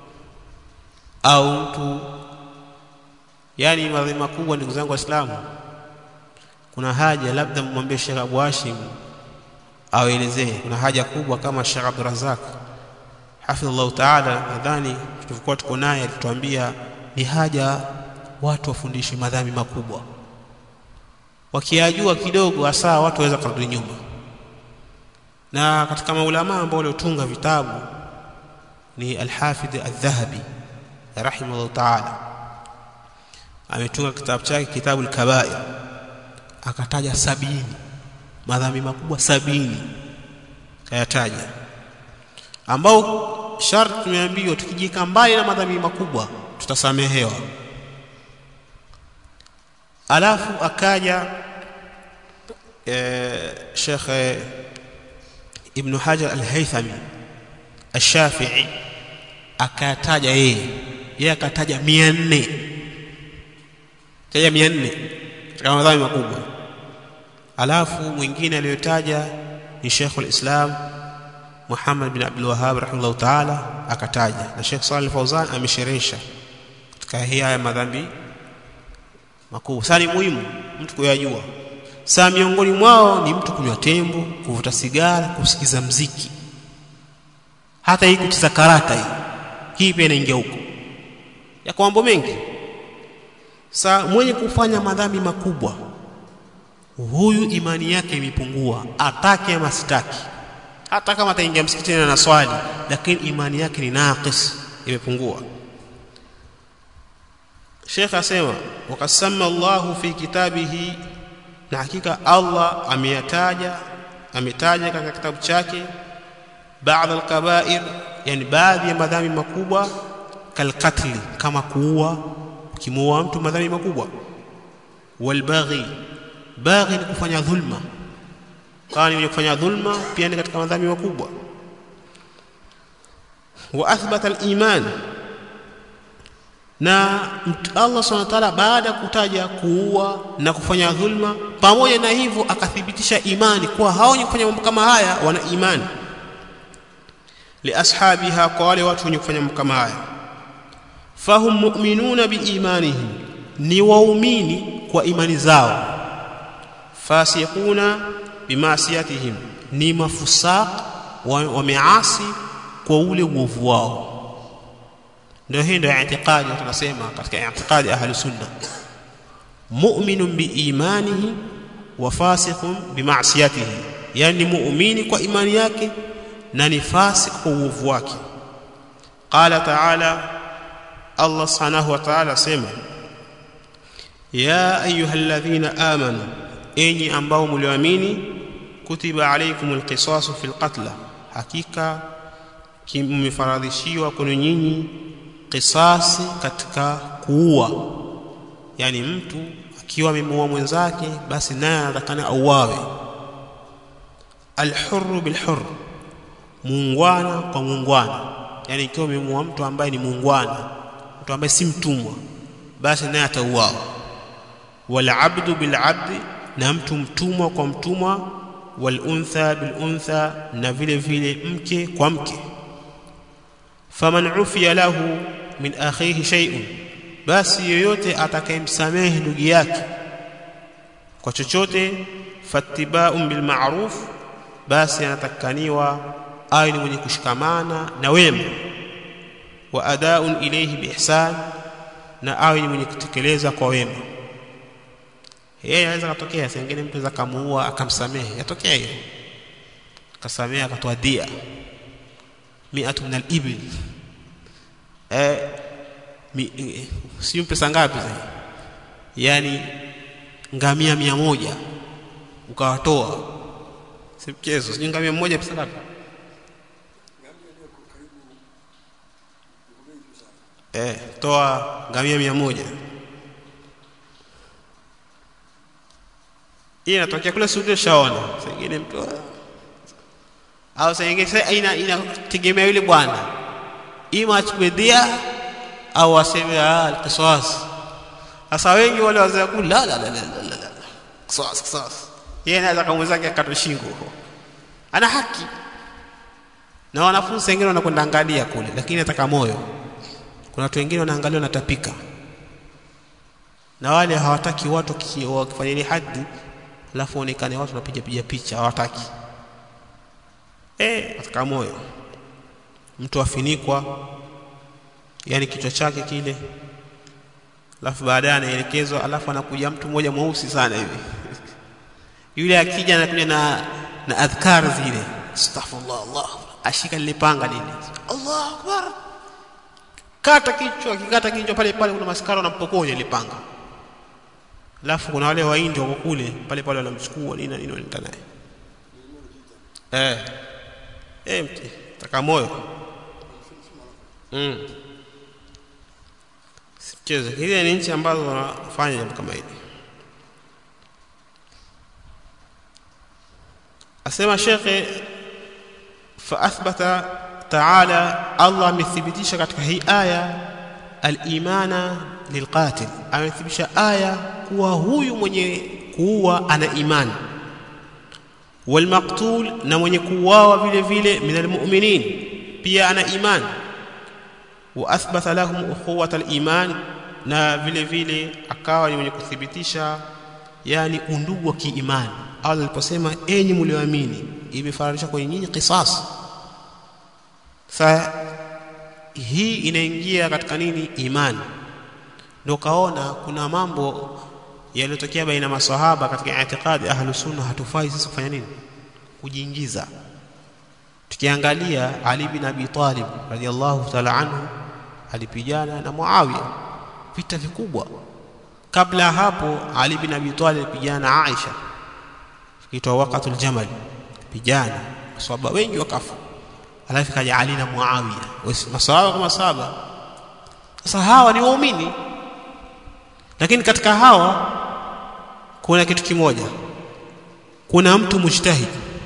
au mtu yani madhambi makubwa. Ndugu zangu Waislamu, kuna haja labda mmwambie Sheikh Abu Hashim awaelezee. Kuna haja kubwa kama Sheikh Abdul Razak hafidhallahu taala, nadhani tulikuwa tuko naye, alituambia ni haja watu wafundishwe madhambi makubwa wakiyajua kidogo, hasa watu waweza kurudi nyuma. Na katika maulama ambao waliotunga vitabu ni Alhafidh Aldhahabi rahimahullah taala, ametunga kitabu chake kitabu Alkabair, akataja sabini madhambi makubwa sabini kayataja, ambao sharti tumeambiwa tukijika mbali na madhambi makubwa tutasamehewa. Alafu akaja e, Sheikh Ibn Hajar Al-Haythami Ash-Shafi'i akataja yeye yeye akataja mia nne taja mia nne katika madhambi makubwa. Alafu mwingine aliyotaja ni Sheikh al-Islam Muhammad bin Abdul Wahhab rahimahullah ta'ala akataja, na Sheikh Saleh Fauzan amesherehesha katika hii haya madhambi makubwa. Sasa ni muhimu mtu kuyajua. Sasa miongoni mwao ni mtu kunywa tembo, kuvuta sigara, kusikiza mziki, hata hii kucheza karata hii hii pia inaingia huko, yako mambo mengi. Sasa mwenye kufanya madhambi makubwa, huyu imani yake imepungua, atake ama sitaki. Hata kama ataingia msikitini na swali, lakini imani yake ni naqis, imepungua. Sheikh asema wakasama Allahu fi kitabihi, na hakika Allah ameyataja ametaja katika kitabu chake baadhi alkabair, yani baadhi ya madhambi makubwa, kalqatli, kama kuua, ukimuua mtu madhambi makubwa, walbaghi, baghi ni kufanya dhulma, kama ni kufanya dhulma pia ni katika madhambi makubwa, wa athbata aliman na Allah subhanahu wa ta'ala baada ya kutaja kuua na kufanya dhulma, pamoja na hivyo akathibitisha imani kuwa hao wenye kufanya mambo kama haya wana imani, liashabiha, kwa wale watu wenye kufanya mambo kama haya, fahum mu'minuna biimanihim, ni waumini kwa imani zao, fasiquna bimasiyatihim, ni mafusaq wameasi kwa ule uovu wao ndio hii ndio i'tiqadi tunasema katika i'tiqadi ahli sunna mu'minun biimanihi wa fasiqun bima'siyatihi yani muumini kwa imani yake na ni fasik kwa uovu wake qala ta'ala Allah subhanahu wa ta'ala sema ya ayyuhalladhina amanu enyi ambao mlioamini kutiba alaykumul qisasu fil qatl hakika mmefaradhishiwa kwenu nyinyi kisasi katika kuua, yani mtu akiwa amemuua mwenzake, basi naye anatakana auawe. Alhurru bilhurr, muungwana kwa muungwana, yani ikiwa amemuua mtu ambaye ni muungwana, mtu ambaye si mtumwa, basi naye atauawa. Walabdu bilabdi, na mtu mtumwa kwa mtumwa. Waluntha biluntha, na vile vile mke kwa mke. Faman ufiya lahu min akhihi shay'un, basi yoyote atakayemsamehe ndugu yake kwa chochote, fattiba'un bil ma'ruf, basi anatakaniwa awe ni mwenye kushikamana na wema, wa ada'un ilayhi biihsan, na awe ni mwenye kutekeleza kwa wema. Yeye anaweza katokea sengine mtu anaweza kamuua akamsamehe, yatokea hiyo, akasamehe akatoa dia miatu min al-ibil eh, mi, eh, sio pesa ngapi sasa yani ngamia mia moja ukawatoa si mchezo sijui ngamia mmoja pesa ngapi eh, toa ngamia mia moja hii inatokea kule Saudi shaona sengine mtu au sengine ina inategemea yule bwana ima achukue dia au aseme alqisas sasa wengi wale wazee kula la la la la la qisas qisas yeye anaweza kama mwenzake akatwe shingo ana haki na wanafunzi wengine wanakwenda angalia kule lakini ataka moyo kuna watu wengine wanaangalia wanatapika na wale hawataki watu wakifanya ile hadi alafu onekane watu wanapiga piga picha hawataki eh ataka moyo mtu afinikwa yani kichwa chake kile alafu baadaye anaelekezwa alafu anakuja mtu mmoja mweusi sana hivi yule akija anakuja na na adhkar zile astaghfirullah Allah ashika lile panga lile Allah akbar kata kichwa kikata kichwa pale pale kuna maskara wanampokonya ile panga alafu kuna wale waindi wako kule pale pale wanamchukua nini nini wanaenda naye eh eh mti taka moyo mm sicheze hizi ni nchi ambazo wanafanya jambo kama hili asema shekhe faathbata taala allah amethibitisha katika hii aya alimana lilqatil amethibitisha aya kuwa huyu mwenye kuua ana imani walmaqtul na mwenye kuuawa vile vile min almu'minin pia ana imani wa athbatha lahum ukhuwata aliman na vile vile akawa ni mwenye kuthibitisha yani undugu wa kiimani Allah aliposema enyi mlioamini imefananisha kwenye nyinyi qisas sasa hii inaingia katika nini imani ndio kaona kuna mambo yaliyotokea baina maswahaba katika itikadi ahlus sunna hatufai sisi kufanya nini kujiingiza tukiangalia Ali bin Abi Talib radhiallahu ta'ala anhu alipigana na Muawiya vita vikubwa kabla hapo Ali bin Abi Talib alipigana na Aisha kitwa waqatul jamal pigana maswahaba wengi wakafa alafu kaja Ali na Muawiya maswahaba kama saba sasa hawa ni waumini lakini katika hawa kuna kitu kimoja kuna mtu mujtahid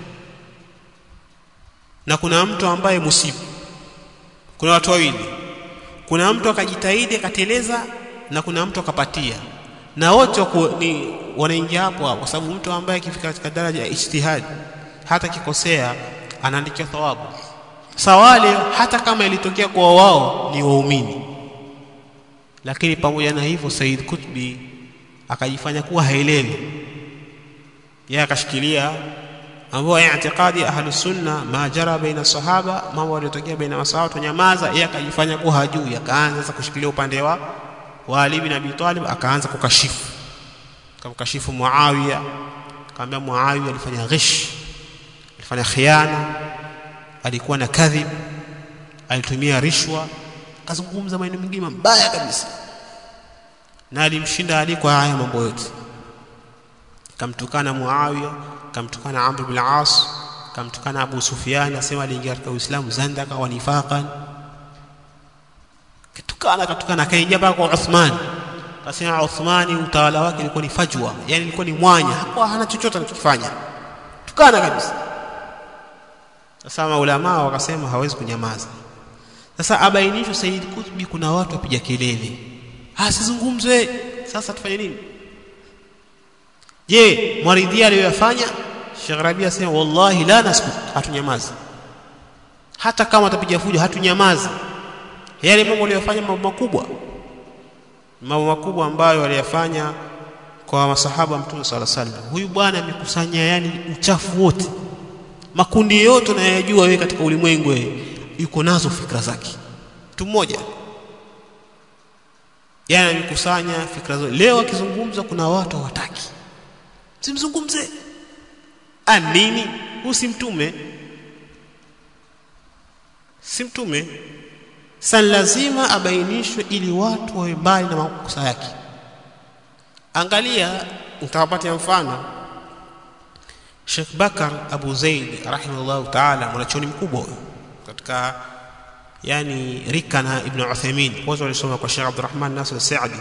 na kuna mtu ambaye musibu kuna watu wawili kuna mtu akajitahidi akateleza na kuna mtu akapatia na wote ni wanaingia hapo hapo kwa sababu mtu ambaye akifika katika daraja ya ijtihad hata kikosea anaandikia thawabu sawale hata kama ilitokea kwa wao ni waumini lakini pamoja na hivyo Said Kutbi akajifanya kuwa haelewi yeye akashikilia ambao i'tiqadi ahlu sunna ma jara baina sahaba mambo yaliyotokea baina masahaba tunyamaza yeye akajifanya kuwa hajui akaanza sasa kushikilia upande wa wa Ali bin Abi Talib akaanza kukashifu akamkashifu Muawiya akamwambia Muawiya alifanya ghish alifanya khiana alikuwa na kadhib alitumia rishwa akazungumza maneno mengine mabaya kabisa na alimshinda Ali kwa haya mambo yote kamtukana Muawiya kamtukana Amr bin al-As kamtukana Abu Sufyan asema aliingia katika Uislamu zandaka wa nifaqan kitukana katukana akaingia mpaka kwa Uthman akasema Uthmani utawala wake ulikuwa ni fajwa yani ilikuwa ni mwanya hakuwa hana chochote anachokifanya tukana kabisa sasa maulama wakasema hawezi kunyamaza sasa abainishwe Said Kutbi kuna watu wapiga kelele asizungumzwe sasa tufanye nini je mwaridhia aliyoyafanya Sheikh Rabi asema wallahi la naskut hatunyamazi hata kama atapiga fujo hatunyamazi yale mambo aliyofanya mambo makubwa mambo makubwa ambayo aliyafanya kwa masahaba mtume sala sallam huyu bwana amekusanya yani uchafu wote makundi yote unayojua wewe katika ulimwengu yuko nazo fikra zake mtu mmoja yani amekusanya fikra zote leo akizungumza kuna watu hawataki simzungumze anini huyu si mtume si mtume sasa lazima abainishwe ili watu wawe mbali na makosa yake angalia nitawapatia mfano Sheikh Bakar Abu Zaid rahimahullah ta'ala mwanachoni mkubwa huyo katika yani rika na Ibn Uthaymeen wote walisoma kwa Sheikh Abdurrahman Nasir Saadi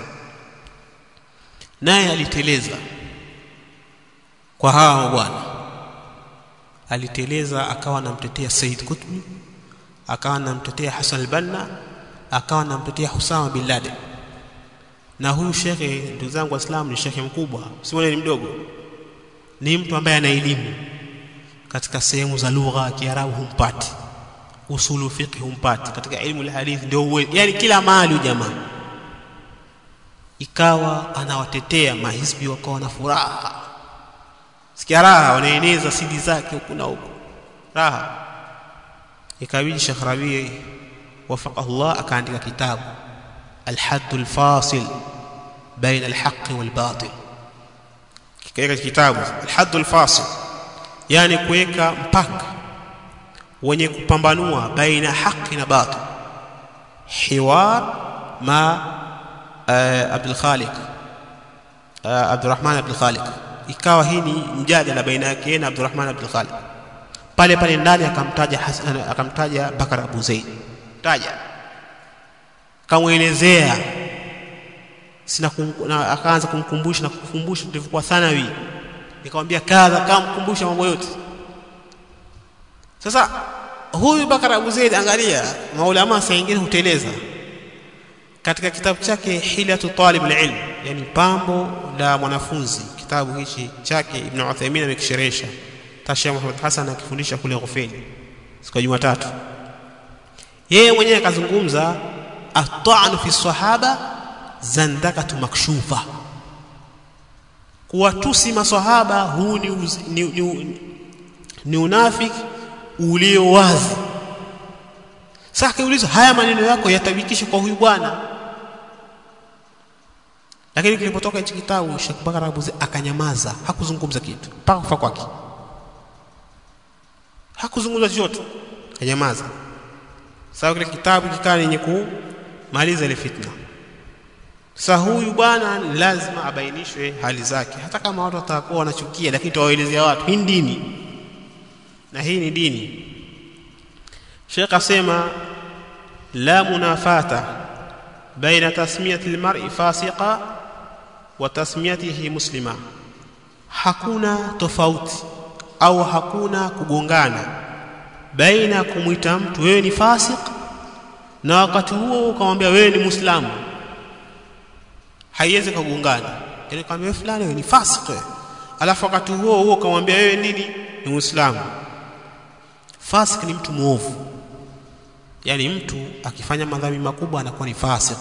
naye aliteleza kwa hawa bwana aliteleza akawa anamtetea Said Qutb akawa anamtetea Hassan al-Banna akawa anamtetea Husama bin Laden na huyu shekhe ndugu zangu waislamu ni shekhe mkubwa si ni mdogo ni mtu ambaye ana elimu katika sehemu za lugha ya Kiarabu humpati usulu fiqh humpati katika ilmu alhadith ndio uwe yani kila mahali jamaa ikawa anawatetea mahisbi wakawa na furaha sikia raha wanaeneza sidi zake huku na huku raha ikabidi Sheikh Rabi wafaqahu Allah akaandika kitabu الحد الفاصل بين الحق والباطل kikaeka kitabu الحد الفاصل yani kuweka mpaka wenye kupambanua baina haki na batil hiwar ma Abdul Khaliq Abdurrahman Abdul Khaliq ikawa hii ni mjadala baina yake na Abdurrahman Abdul Khaliq pale pale ndani akamtaja Hasan akamtaja Bakar Abu Zaid taja kamwelezea sina na akaanza kumkumbusha na kukumbusha tulivyokuwa thanawi nikamwambia kadha kamkumbusha mambo yote sasa huyu Bakar Abu Zaid angalia maulama saa nyingine huteleza katika kitabu chake Hilatu Talib al-Ilm yani pambo la mwanafunzi kitabu hichi chake Ibn Uthaymeen amekisherehesha Tasha Muhammad Hassan akifundisha kule Ghufeni siku ya Jumatatu yeye mwenyewe akazungumza at-ta'nu fi sahaba zandakatu makshufa kuwatusi maswahaba huu ni, uz, ni, ni, ni unafiki ulio wazi sasa kiulizo haya maneno yako yatabikisha kwa huyu bwana lakini kilipotoka hichi kitabu Sheikh Bakar Abuzi akanyamaza hakuzungumza kitu mpaka kufa kwake hakuzungumza chochote akanyamaza sawa kile kitabu kikaa yenye kumaliza ile fitna sasa huyu bwana lazima abainishwe hali zake hata kama watu watakuwa wanachukia lakini tuwaelezea watu hii dini na hii ni dini Sheikh asema la munafata baina tasmiyati almar'i fasiqa wa tasmiyatihi muslima hakuna tofauti au hakuna kugongana baina kumwita mtu wewe ni fasik na wakati huo ukamwambia wewe ni muislamu haiwezi kugongana yani kama wewe fulani wewe ni fasik alafu wakati huo huo ukamwambia wewe nini ni muislamu fasik ni mtu muovu yani mtu akifanya madhambi makubwa anakuwa ni fasik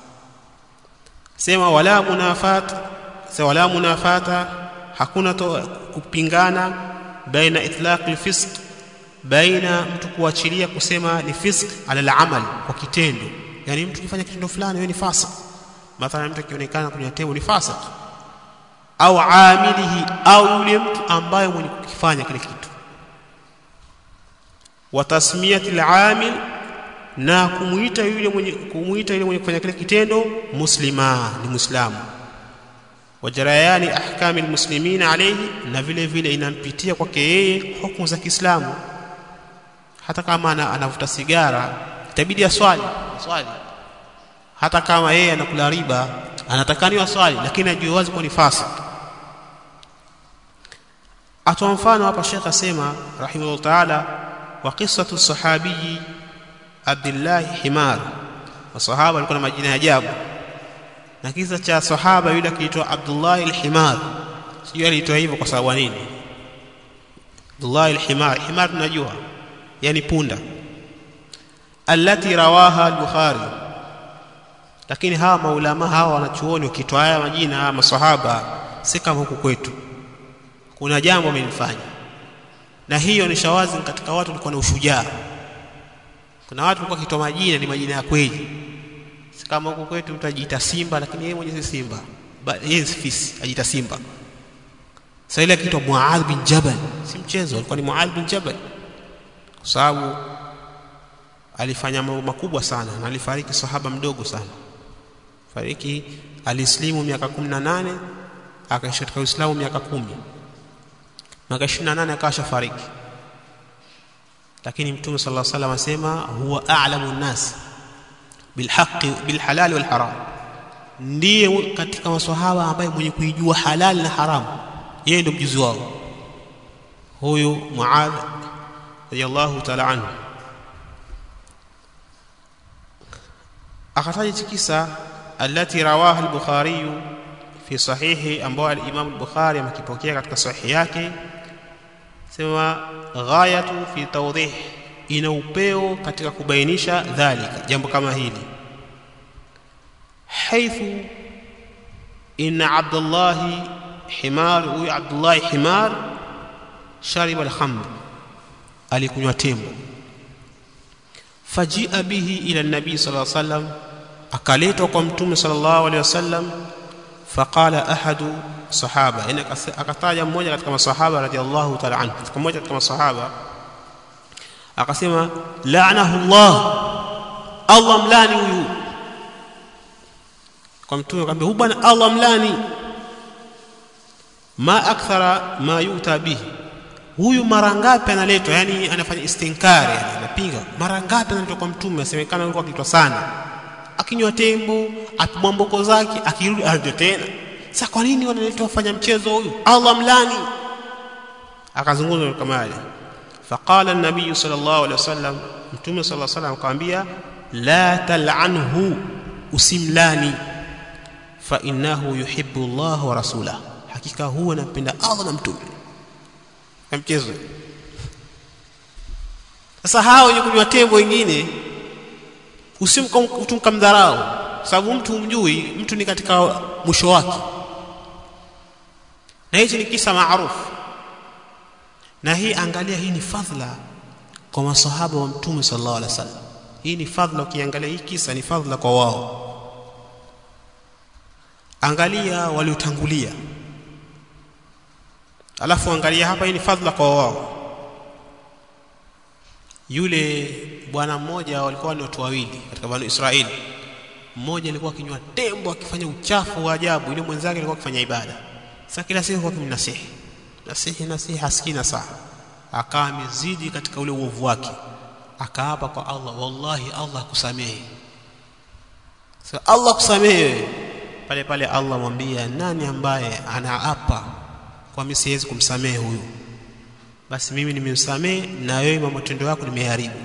sema wala munafat sema wala munafata hakuna to, kupingana baina itlaq alfisq baina mtu kuachilia kusema ni fisq ala alamal kwa kitendo yani mtu kifanya kitendo fulani wewe ni fasik mathalan mtu akionekana kwenye tendo ni fasik au amilihi au yule mtu ambaye mwenye kukifanya kile kitu wa tasmiyati al-amil na kumuita yule mwenye kumuita yule mwenye kufanya kile kitendo muslima ni muislamu wajarayani ahkami almuslimin alayhi na vile vile inampitia kwake yeye hukumu za Kiislamu hata kama anavuta sigara itabidi aswali aswali hata kama yeye anakula riba anatakaniwa swali lakini ajue wazi kwa ni fasik atoa mfano hapa Sheikh asema rahimahullah ta'ala wa qissatu sahabi Abdullah Himar wasahaba walikuwa na majina ya ajabu na kisa cha sahaba yule akiitwa Abdullah al-Himar sio aliitwa hivyo kwa sababu nini Abdullah al-Himar Himar tunajua yani punda allati rawaha al-Bukhari lakini hawa maulama hawa wanachuoni wakitoa haya majina haya maswahaba si kama huku kwetu kuna jambo amenifanya na hiyo ni shawazi katika watu walikuwa na ushujaa kuna watu walikuwa kitoa majina ni majina ya kweli si kama huku kwetu mtu ajiita simba lakini yeye mwenyewe si simba yeye si fisi ajiita simba sasa ile akiitwa Muadh bin Jabal si mchezo alikuwa ni Muadh bin Jabal kwa sababu alifanya mambo makubwa sana na alifariki sahaba mdogo sana fariki alislimu miaka 18 akaishi katika Uislamu miaka kumi miaka 28 akawa shafariki lakini mtume sallallahu alaihi wasallam asema huwa a'lamu an-nas bilhaqi bilhalal walharam ndiye katika maswahaba ambaye mwenye kuijua halali na haramu yeye ndio mjuzi wao huyu Muadh radiyallahu ta'ala anhu akataja kisa التي رواها البخاري fi sahihi ambao al-Imam al-Bukhari amekipokea katika sahihi yake sema ghayatu fi tawdih ina upeo katika kubainisha dhalika jambo kama hili haithu inna Abdullah himar huyu Abdullah himar shariba al-khamr alikunywa tembo fajia bihi ila nabii sallallahu alaihi wasallam akaletwa kwa mtume sallallahu alaihi wasallam faqala ahadu sahaba yani akataja mmoja katika masahaba radhiallahu ta'ala anhu katika mmoja katika masahaba akasema la'anahu Allah Allah mlani huyu kwa mtume akamwambia huyu bwana Allah mlani ma akthara ma yuta bihi huyu mara ngapi analetwa yani anafanya istinkari yani anapinga mara ngapi analetwa kwa mtume asemekana alikuwa akitwa sana akinywa tembo apigwa mboko zake akirudi arudi tena sasa kwa nini wanaletwa wafanya mchezo huyu Allah mlani akazungumza kama yale faqala an-nabiy sallallahu alaihi wasallam mtume sallallahu alaihi wasallam akamwambia la tal'anhu usimlani fa innahu yuhibbu Allah wa rasulahu hakika huwa anampenda Allah na mtume na mchezo sasa hao wenye kunywa tembo wengine usimkamdharau sababu mtu humjui mtu ni katika mwisho wake na hichi ni kisa maarufu na hii angalia hii ni fadhila kwa masahaba wa mtume sallallahu alaihi wasallam hii ni fadhila ukiangalia hii kisa ni fadhila kwa wao angalia waliotangulia alafu angalia hapa hii ni fadhila kwa wao yule bwana mmoja walikuwa ni watu wawili katika banu Israeli mmoja alikuwa akinywa tembo akifanya uchafu wa ajabu yule mwenzake alikuwa akifanya ibada sasa kila siku alikuwa akimnasihi nasihi nasihi hasikii na saa akawa amezidi katika ule uovu wake akaapa kwa Allah wallahi Allah akusamehe sasa so, Allah kusamehe pale pale Allah mwambia nani ambaye anaapa kwa mimi siwezi kumsamehe huyu basi mimi nimemsamehe na wewe matendo yako nimeharibu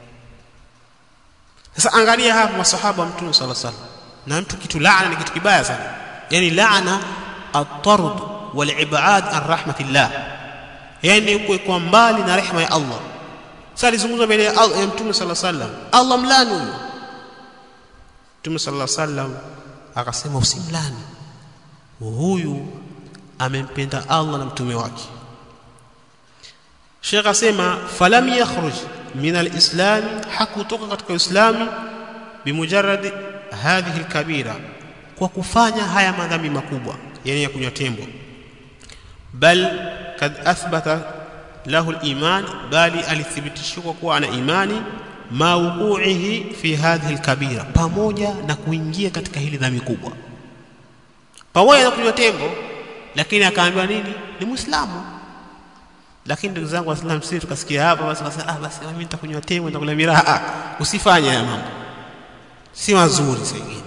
sasa angalia hapa masahaba wa mtume sala sala na mtu kitu laana ni kitu kibaya sana yani laana at-tard wal-ibad an rahmatillah yani kuwekwa mbali na rehema ya Allah sasa alizungumza mbele ya Allah ya mtume sala sallam Allah mlani huyo mtume sala sallam akasema usimlani huyu amempenda Allah na mtume wake Sheikh asema falam yakhruj min alislam hakutoka katika uislamu bimujarrad hadhihi alkabira kwa kufanya haya madhambi makubwa yani ya kunywa tembo bal kad athbata lahu aliman bali alithibitishwa kuwa ana imani ma wuqu'ihi fi hadhihi alkabira pamoja na kuingia katika hili dhambi kubwa pamoja na kunywa tembo lakini akaambiwa nini ni muislamu lakini ndugu zangu waislamu sisi tukasikia hapa basi basi ah basi mimi nitakunywa tembo nitakula miraha usifanye haya mambo si mazuri sengine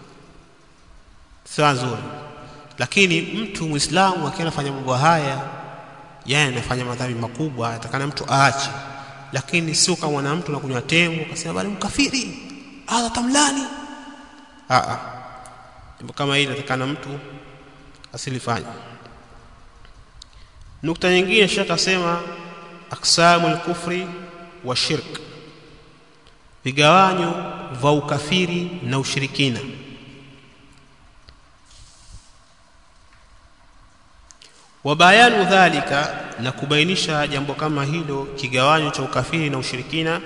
si mazuri lakini mtu muislamu akiwa anafanya mambo haya yeye anafanya madhambi makubwa atakana mtu aache lakini sio kama na mtu anakunywa tembo akasema bali mkafiri Allah tamlani a a jambo kama hili atakana mtu asilifanye nukta nyingine shaka sema aksamul kufri wa shirk vigawanyo vya ukafiri na ushirikina wabayanu dhalika na kubainisha jambo kama hilo kigawanyo cha ukafiri na ushirikina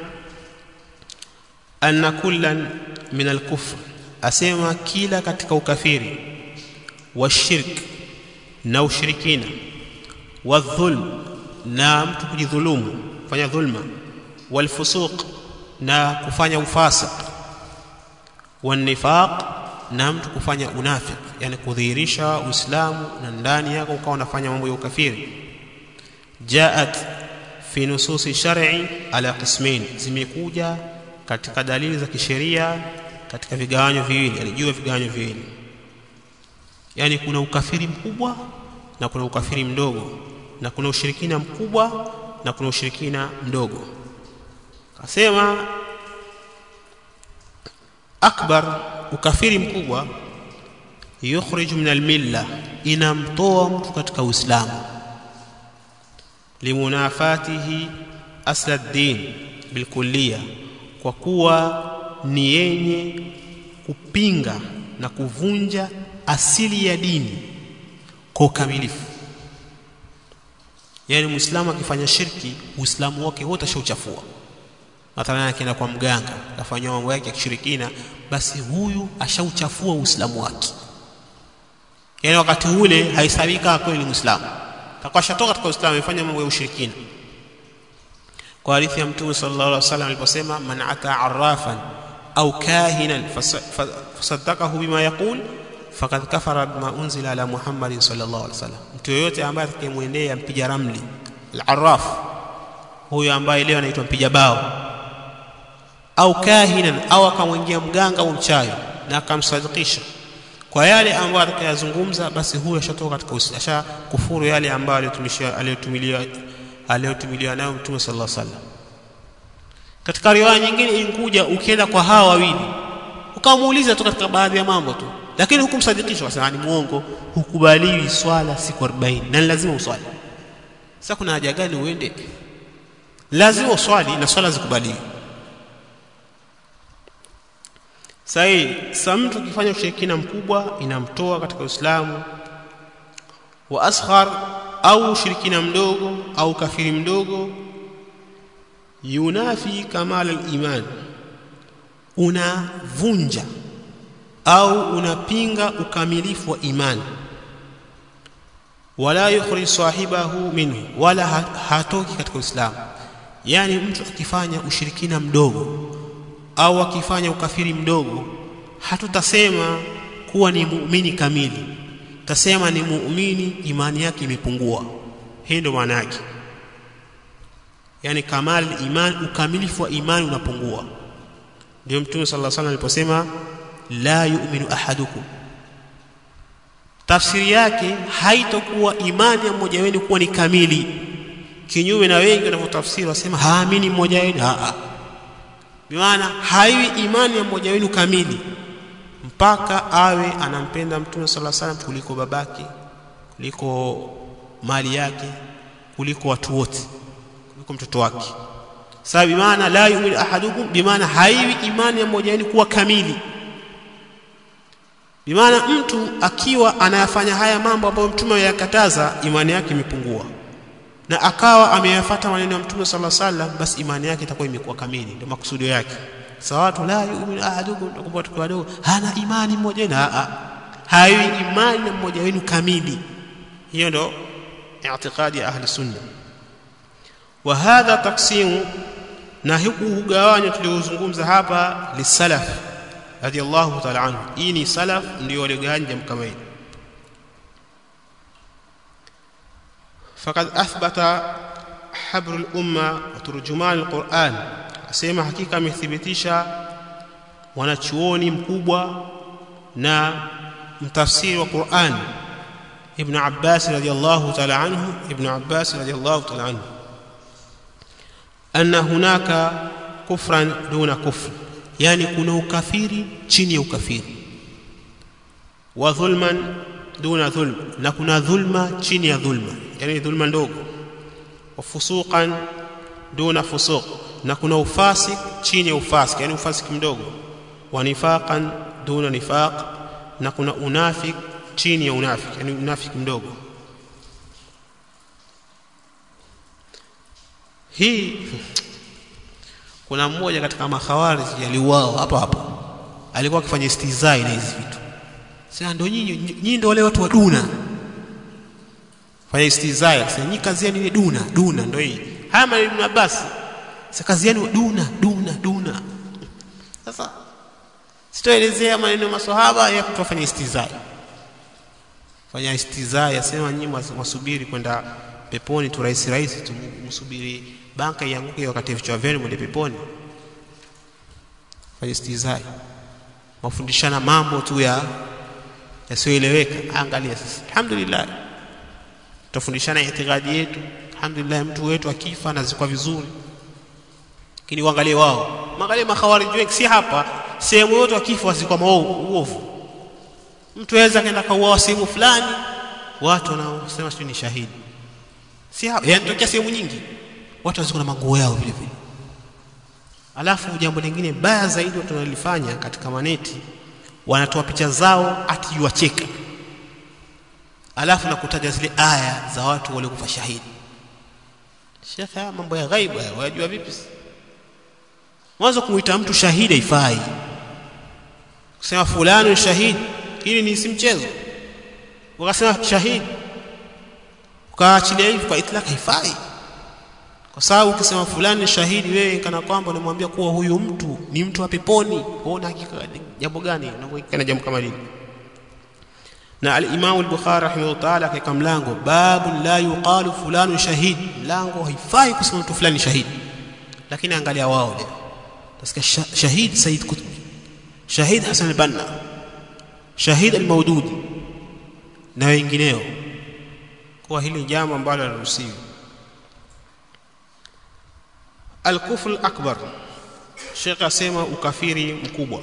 anna kullan min alkufr asema kila katika ukafiri wa shirk na ushirikina wa dhulm na mtu kujidhulumu kufanya dhulma wal fusuq na kufanya ufasiq wan nifaq na mtu kufanya unafik yani kudhihirisha uislamu na ndani yako ukawa unafanya mambo ya ukafiri jaat fi nususi shar'i ala qismain zimekuja katika dalili za kisheria katika vigawanyo viwili yani juu ya vigawanyo viwili yani kuna ukafiri mkubwa na kuna ukafiri mdogo na kuna ushirikina mkubwa na kuna ushirikina mdogo kasema akbar ukafiri mkubwa yukhriju min almilla inamtoa mtu katika uislamu limunafatihi asla ad-din bilkulliya kwa kuwa ni yenye kupinga na kuvunja asili ya dini kwa ukamilifu yaani muislamu akifanya shirki uislamu wake wote ashauchafua mathalan akienda kwa mganga akafanya mambo yake ya kishirikina basi huyu ashauchafua uislamu wake yaani wakati ule haisabika kweli ni muislamu takuwa shatoka katika uislamu amefanya mambo ya ushirikina kwa hadithi ya mtume sallallahu alaihi wasallam aliposema man ata arrafan au kahinan fasaddaqahu bima yaqul faqad kafara bima unzila ala muhammadin sallallahu alaihi wasallam mtu yoyote ambaye atakayemwendea mpiga ramli al-arraf huyo ambaye leo anaitwa mpiga bao au kahinan au akamwingia mganga au mchawi na akamsadikisha kwa yale ambayo atakayazungumza basi huyo ashatoka katika asha kufuru yale ambayo aliyotumishia aliyotumilia aliyotumiliwa nayo mtume sallallahu alaihi wasallam katika riwaya nyingine inkuja ukienda kwa hawa wawili ukamuuliza tu katika baadhi ya mambo tu lakini hukumsadikisha wasema ni muongo hukubaliwi swala siku 40 na lazima uswali sasa kuna haja gani uende lazima uswali na swala zikubaliwe sahi sa mtu akifanya ushirikina mkubwa inamtoa katika Uislamu wa asghar au ushirikina mdogo au kafiri mdogo yunafi kamal al-iman unavunja au unapinga ukamilifu wa imani wala yukhrij sahibahu minhu wala hatoki katika Uislamu yani mtu akifanya ushirikina mdogo au akifanya ukafiri mdogo hatutasema kuwa ni muumini kamili tasema ni muumini imani yake imepungua hii ndio maana yake yani kamal iman ukamilifu wa imani unapungua ndio mtume sallallahu alaihi wasallam aliposema la yu'minu ahadukum tafsiri yake haitokuwa imani ya mmoja wenu kuwa ni kamili kinyume na wengi wanavyotafsiri wasema haamini mmoja wenu a bimaana haiwi imani ya mmoja wenu kamili mpaka awe anampenda mtume sallallahu alaihi wasallam kuliko babake kuliko mali yake kuliko watu wote kuliko mtoto wake sababu bimaana la yu'minu ahadukum bimaana haiwi imani ya mmoja wenu kuwa kamili bimaana mtu akiwa anayafanya haya mambo ambayo mtume ameyakataza imani yake imepungua na akawa ameyafuata maneno ya mtume sallallahu alaihi wasallam basi imani yake itakuwa imekuwa kamili ndio makusudio yake sawatu la yu'minu ahadukum tukumbuka tukiwa wadogo hana imani mmoja wenu a haiwi imani mmoja wenu kamili hiyo ndo i'tiqadi ya ahli sunna wa hadha taqsimu na huku hugawanyo tuliozungumza hapa lisalaf radiyallahu ta'ala anhu hii ni salaf ndio waliogawanya jambo kama hili فقد أثبت حبر الأمة وترجمان القرآن asema hakika amethibitisha wanachuoni mkubwa na mtafsiri wa Qur'an Ibn Abbas radiyallahu ta'ala anhu Ibn Abbas radiyallahu ta'ala anhu anna hunaka kufran duna kufr yani kuna ukafiri chini ya ukafiri wa dhulman duna dhulm na kuna dhulma chini ya dhulma yani dhulma ndogo wa fusuqan duna fusuq na kuna ufasik chini ya ufasik yani ufasik mdogo wa nifaqan duna nifaq na kuna unafik chini ya unafik yani unafik mdogo hii kuna mmoja katika makhawarij aliuao hapo hapo alikuwa akifanya istizai na hizi vitu sasa ndio nyinyi nyinyi ndio wale watu wa duna fanya istizai sasa nyinyi kazi yenu ni duna duna ndio hii haya maneno Abbas sasa kazi yenu duna duna duna sasa sitoelezea maneno maswahaba ya kutofanya istizai fanya istizai asema nyinyi wasubiri kwenda peponi tu rahisi rahisi tu msubiri banka ianguke wakati vichwa vyenu mwende peponi fanya istizai wafundishana mambo tu ya yasiyoeleweka angalia sasa alhamdulillah tutafundishana itikadi yetu alhamdulillah mtu wetu akifa anazikwa vizuri lakini uangalie wao angalie makhawarij wengi si hapa sehemu yote wakifa wazikwa uovu mtu aweza kaenda kauawa sehemu fulani watu wanaosema sio ni shahidi si yanatokea sehemu nyingi watu waziko na manguo yao vile vile alafu jambo lingine baya zaidi watu wanalifanya katika maneti wanatoa picha zao ati yuwacheka alafu na kutaja zile aya za watu waliokufa shahidi shekhe mambo ya ghaibu wajua vipi mwanzo kumuita mtu shahidi haifai kusema fulani ni shahidi hili ni si mchezo ukasema shahidi ukaachilia hivi kwa itlaq haifai kwa sababu ukisema fulani ni shahidi wewe kana kwamba unamwambia kuwa huyu mtu ni mtu wa peponi huona hakika jambo gani unakuhakika jambo kama hili na al-Imam al-Bukhari rahimahullah ta'ala katika mlango babu la yuqalu fulanu shahid mlango haifai kusema mtu fulani shahidi lakini angalia wao leo tasikia shahid Said Qutb shahid Hassan al-Banna shahid al-Mawdudi na wengineo kwa hili jambo ambalo haliruhusiwi al-kufr al-akbar Sheikh asema ukafiri mkubwa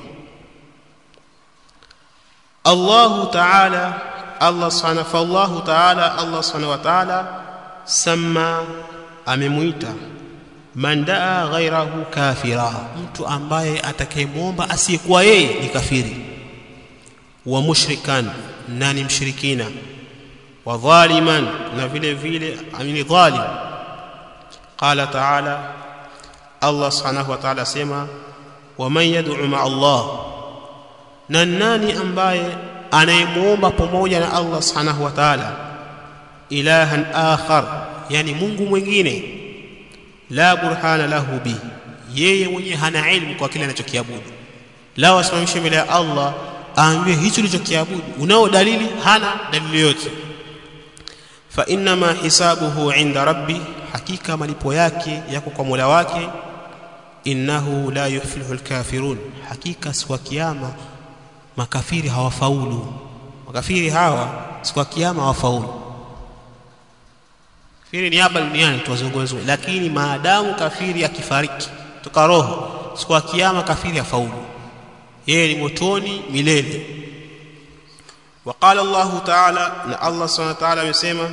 الله تعالى الله سبحانه فالله تعالى الله سبحانه وتعالى سمى amemuita man daa ghairahu kafira mtu ambaye atakayemwomba asiyekuwa yeye ni kafiri wa mushrikan na ni mshirikina wa dhaliman na vile vile amini dhalim qala taala Allah subhanahu wa ta'ala sema wa man yad'u ma'a Allah na nani ambaye anayemuomba pamoja na Allah subhanahu wa ta'ala ilahan akhar yani Mungu mwingine la burhana lahu bi yeye mwenyewe hana ilmu kwa kile anachokiabudu la wasimamishe mbele ya Allah aambie hicho ulichokiabudu unao dalili hana dalili yote fa inna ma hisabuhu inda rabbi hakika malipo yake yako kwa Mola wake innahu la yuflihu alkafirun hakika siku kiyama makafiri hawafaulu makafiri hawa siku ya kiyama hawafaulu kafiri ni hapa duniani tuwazungumze lakini maadamu kafiri akifariki toka roho siku ya kiyama kafiri hafaulu yeye ni motoni milele وقال الله تعالى ان الله سبحانه وتعالى amesema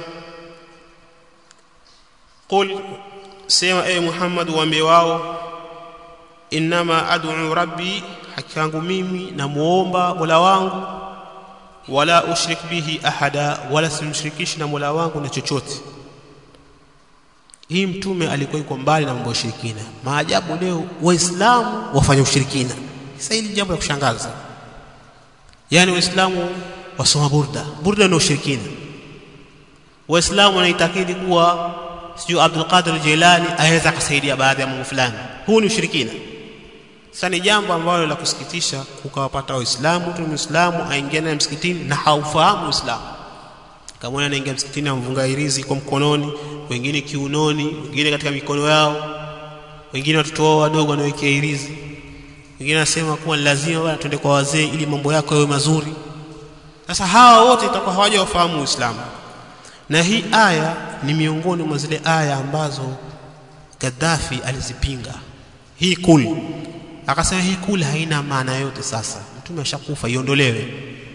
قل sema e Muhammad waambie wao inma ad'u rabbi haki yangu mimi namuomba Mola wangu wala ushrik bihi ahada wala simshirikishi na Mola wangu na chochote hii mtume alikuwa yuko mbali na mambo ya ushirikina maajabu leo waislamu wafanya ushirikina sasa hili jambo la kushangaza yani waislamu wasoma burda burda ni ushirikina waislamu wanaitakidi kuwa sio Abdul Qadir Jilani aweza kusaidia baadhi ya mambo fulani huu ni ushirikina sasa ni jambo ambalo la kusikitisha ukawapata waislamu tu muislamu aingia naye msikitini na haufahamu uislamu kama anaingia msikitini amvunga irizi kwa mkononi wengine kiunoni wengine katika mikono yao wengine watoto wao wadogo wanawekea irizi wengine anasema kuwa lazima bwana twende kwa wazee ili mambo yako yawe mazuri sasa hawa wote itakuwa hawaja wafahamu uislamu na hii aya ni miongoni mwa zile aya ambazo Gaddafi alizipinga hii kul akasema hii kul haina maana yote sasa mtume ashakufa iondolewe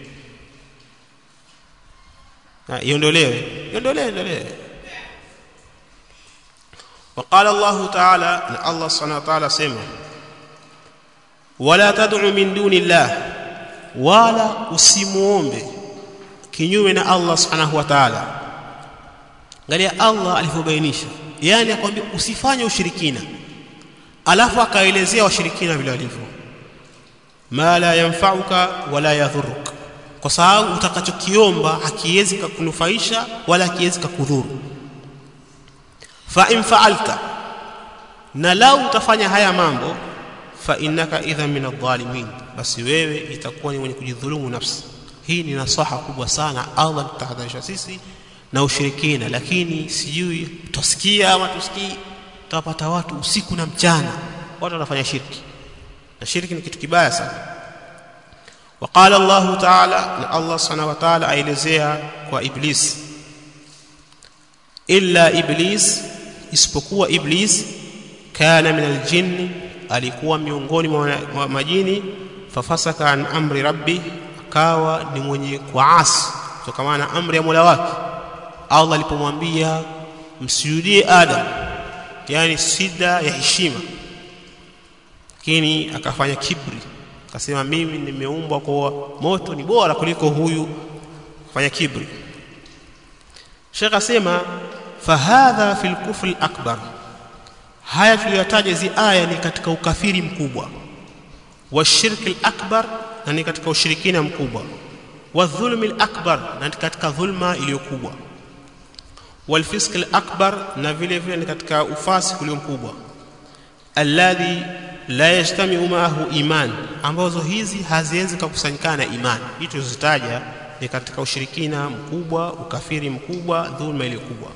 na iondolewe iondolewe iondolewe وقال الله تعالى ان الله سبحانه وتعالى سمع ولا تدعو من دون الله ولا usimuombe kinyume na Allah subhanahu wa ta'ala angalia Allah alivyobainisha yani akwambia usifanye ushirikina alafu akaelezea washirikina vile walivyo ma la yanfa'uka wala yadhurruk kwa sababu utakachokiomba hakiwezi kukunufaisha wala hakiwezi kukudhuru fa in fa'alta na lau utafanya haya mambo fa innaka idha min adh-dhalimin basi wewe itakuwa ni mwenye kujidhulumu nafsi hii ni nasaha kubwa sana Allah tutahadharisha sisi na ushirikina lakini sijui tusikia ama tusikii tutapata watu usiku na mchana watu wanafanya shirki na shirki ni kitu kibaya sana وقال الله تعالى الله سبحانه وتعالى aelezea kwa iblis illa iblis isipokuwa iblis kana min aljinn alikuwa miongoni mwa majini fafasaka an amri rabbi akawa ni mwenye kuasi kutokana na amri ya Mola wake Allah alipomwambia msujudie Adam yani sida ya heshima lakini akafanya kibri akasema mimi nimeumbwa kwa moto ni bora kuliko huyu fanya kibri Sheikh asema fahadha fil kufri akbar haya tuliyotaja hizi aya ni katika ukafiri mkubwa wa shirki akbar na ni katika ushirikina mkubwa wa dhulmi akbar na ni katika dhulma iliyokubwa wal fisq akbar na vile vile ni katika ufasi ulio mkubwa alladhi la yajtamiu maahu iman ambazo hizi haziwezi kukusanyikana na iman hii tulizozitaja ni katika ushirikina mkubwa ukafiri mkubwa dhulma ile kubwa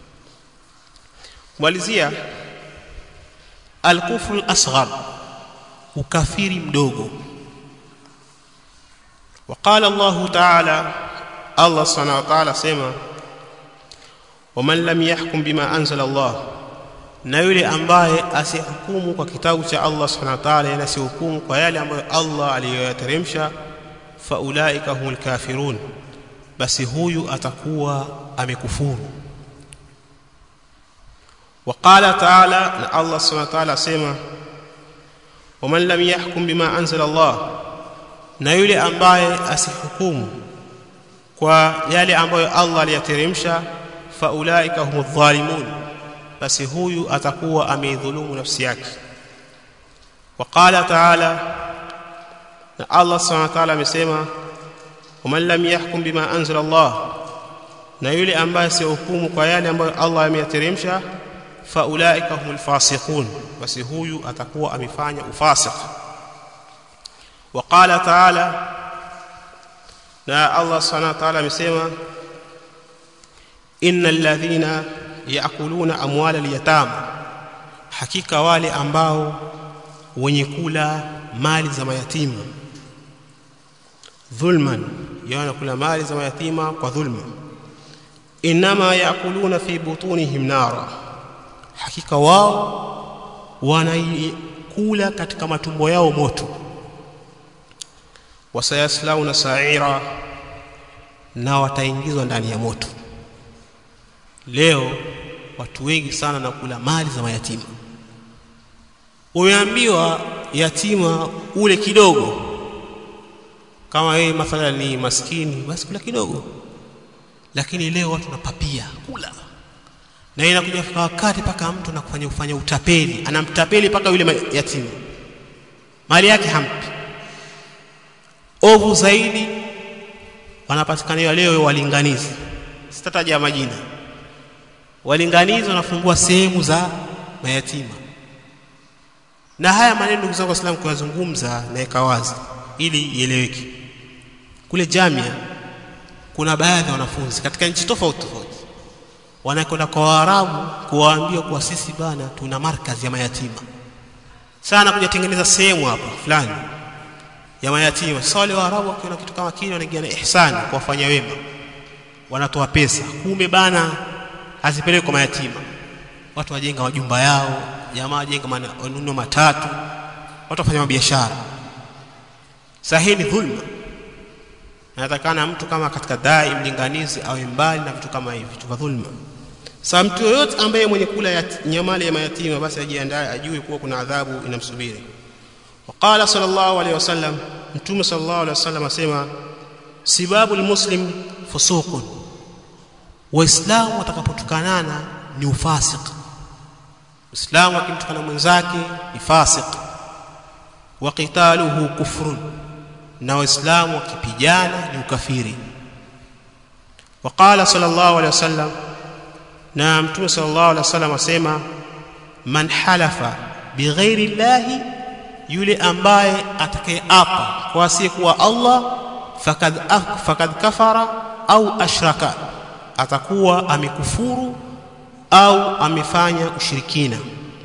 kumalizia alkufru al-asghar ukafiri mdogo وقال الله تعالى الله سبحانه وتعالى سما ومن لم يحكم بما انزل الله na yule ambaye asihukumu kwa kitabu cha Allah subhanahu wa ta'ala na asihukumu kwa yale ambayo Allah aliyoyateremsha faulaika humul kafirun basi huyu atakuwa amekufuru وقال تعالى ان الله سبحانه وتعالى سما ومن لم يحكم بما انزل الله na yule ambaye asihukumu kwa yale ambayo Allah aliyateremsha faulaika humudh dhalimun basi huyu atakuwa ameidhulumu nafsi yake وقال تعالى na Allah subhanahu wa ta'ala amesema waman lam yahkum bima anzala Allah na yule ambaye sihukumu kwa yale ambayo Allah ameyateremsha faulaika humul fasiqun basi huyu atakuwa amefanya ufasiq وقال تعالى na Allah subhanahu wa ta'ala amesema innal ladhina yaakuluna amwala al-yatama hakika wale ambao wenye kula mali za mayatima dhulman yana kula mali za mayatima kwa dhulma inma yaakuluna fi butunihim nara hakika wao wanaikula katika matumbo yao moto wasayaslauna sa'ira na wataingizwa ndani ya moto leo watu wengi sana na kula mali za mayatima umeambiwa yatima ule kidogo kama yeye mathalan ni maskini basi kula kidogo lakini leo watu napapia kula na inakuja fika wakati paka mtu anakufanya kufanya utapeli anamtapeli paka yule yatima mali yake hampi ovu zaidi wanapatikaniwa leo walinganizi sitataja majina walinganizi wanafungua sehemu za mayatima na haya maneno ndugu zangu waislamu kuyazungumza naweka wazi ili ieleweke kule jamia kuna baadhi ya wanafunzi katika nchi tofauti tofauti wanakwenda kwa waarabu kuwaambia kuwa sisi bana tuna markazi ya mayatima sana kujatengeneza sehemu hapa fulani ya mayatima sasa wale waarabu wakiona kitu kama kile wanaingia na ihsani kuwafanya wema wanatoa pesa kumbe bana hazipelekwi kwa mayatima watu wajenga majumba yao jamaa wajenga manuno matatu watu wafanya biashara sahihi ni dhulma natakana mtu kama katika dai mlinganizi awe mbali na vitu kama hivi vitu vya dhulma sasa mtu yoyote ambaye mwenye kula nyamali ya mayatima basi ajiandae ajue kuwa kuna adhabu inamsubiri وقال صلى الله عليه وسلم متوم صلى الله عليه وسلم اسمع sibabu almuslim fusuqun waislamu watakapotukanana ni ufasik muislamu akimtukana mwenzake ni fasik wa qitaluhu kufrun na waislamu wakipigana ni ukafiri وقال صلى الله عليه وسلم na mtume صلى الله عليه وسلم asema man halafa bighairi llahi yule ambaye atakayeapa kwa asiyekuwa Allah fakad fakad kafara au ashraka atakuwa amekufuru au amefanya ushirikina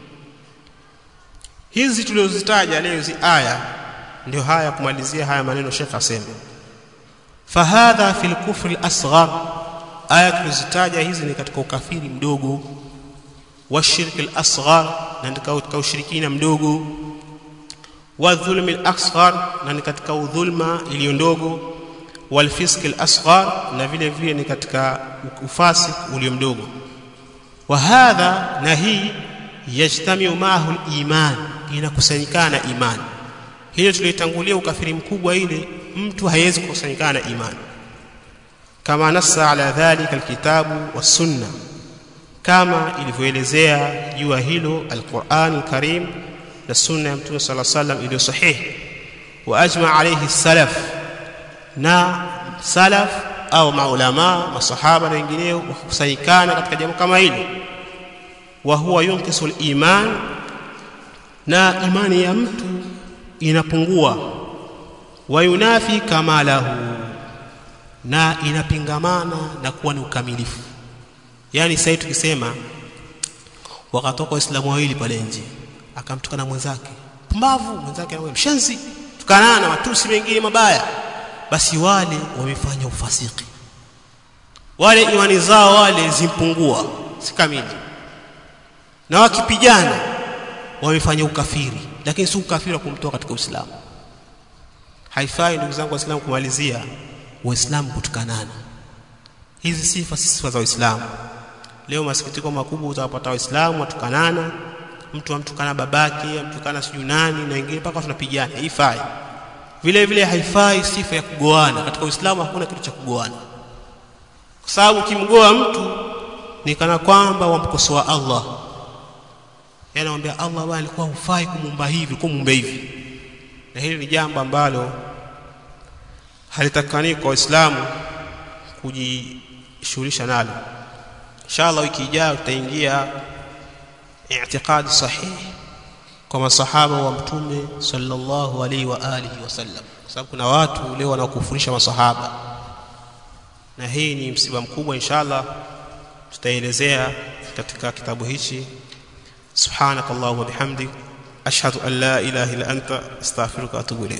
hizi tulizozitaja leo hizi aya ndio haya kumalizia haya maneno Sheikh asema fahadha fil kufri asghar aya tulizitaja hizi ni katika ukafiri mdogo wa shirki al-asghar na katika ushirikina mdogo wa dhulmi al-asghar na ni katika udhulma iliyo ndogo والفسق الأصغر na vile vile ni katika ufasik ulio mdogo wa hadha na hii yajtamiu maahu al-iman inakusanyikana imani hiyo tuliyotangulia ukafiri mkubwa ile mtu haiwezi kukusanyikana na imani kama nassa ala dhalika alkitabu was-sunna kama ilivyoelezea juu ya hilo alquran alkarim na sunna ya mtume sala sallam iliyo sahihi wa ajma alayhi salaf na salaf au maulama masahaba na wengineo wakusanyikana katika jambo kama hili wa huwa yunkisu al-iman na imani ya mtu inapungua wa yunafi kamalahu na inapingamana na kuwa ni ukamilifu yani sasa tukisema wakatoka waislamu wawili pale nje akamtukana mwenzake pumbavu mwenzake anamwambia mshenzi tukanana na matusi mengine mabaya basi wale wamefanya ufasiki wale imani zao wale zimpungua si kamili na wakipigana wamefanya ukafiri lakini si ukafiri wa kumtoa katika Uislamu haifai ndugu zangu waislamu kumalizia waislamu kutukanana hizi sifa si sifa za waislamu leo masikitiko makubwa utawapata waislamu watukanana mtu amtukana babake amtukana sijui nani na wengine mpaka tunapigana haifai vile vile haifai sifa ya kugoana katika uislamu hakuna kitu cha kugoana kwa sababu ukimgoa mtu ni kana kwamba wamkosoa Allah yani anamwambia Allah bwana alikuwa hufai kumumba hivi kumumba hivi na hili ni jambo ambalo halitakani kwa waislamu kujishughulisha nalo inshallah wiki ijayo tutaingia i'tiqadi sahihi kwa masahaba wa mtume sallallahu alaihi wa alihi wasallam kwa sababu kuna watu leo wanaokufurisha masahaba na hii ni msiba mkubwa inshallah tutaelezea katika kitabu hichi سبحانك اللهم وبحمدك أشهد أن لا إله إلا أنت أستغفرك وأتوب إليك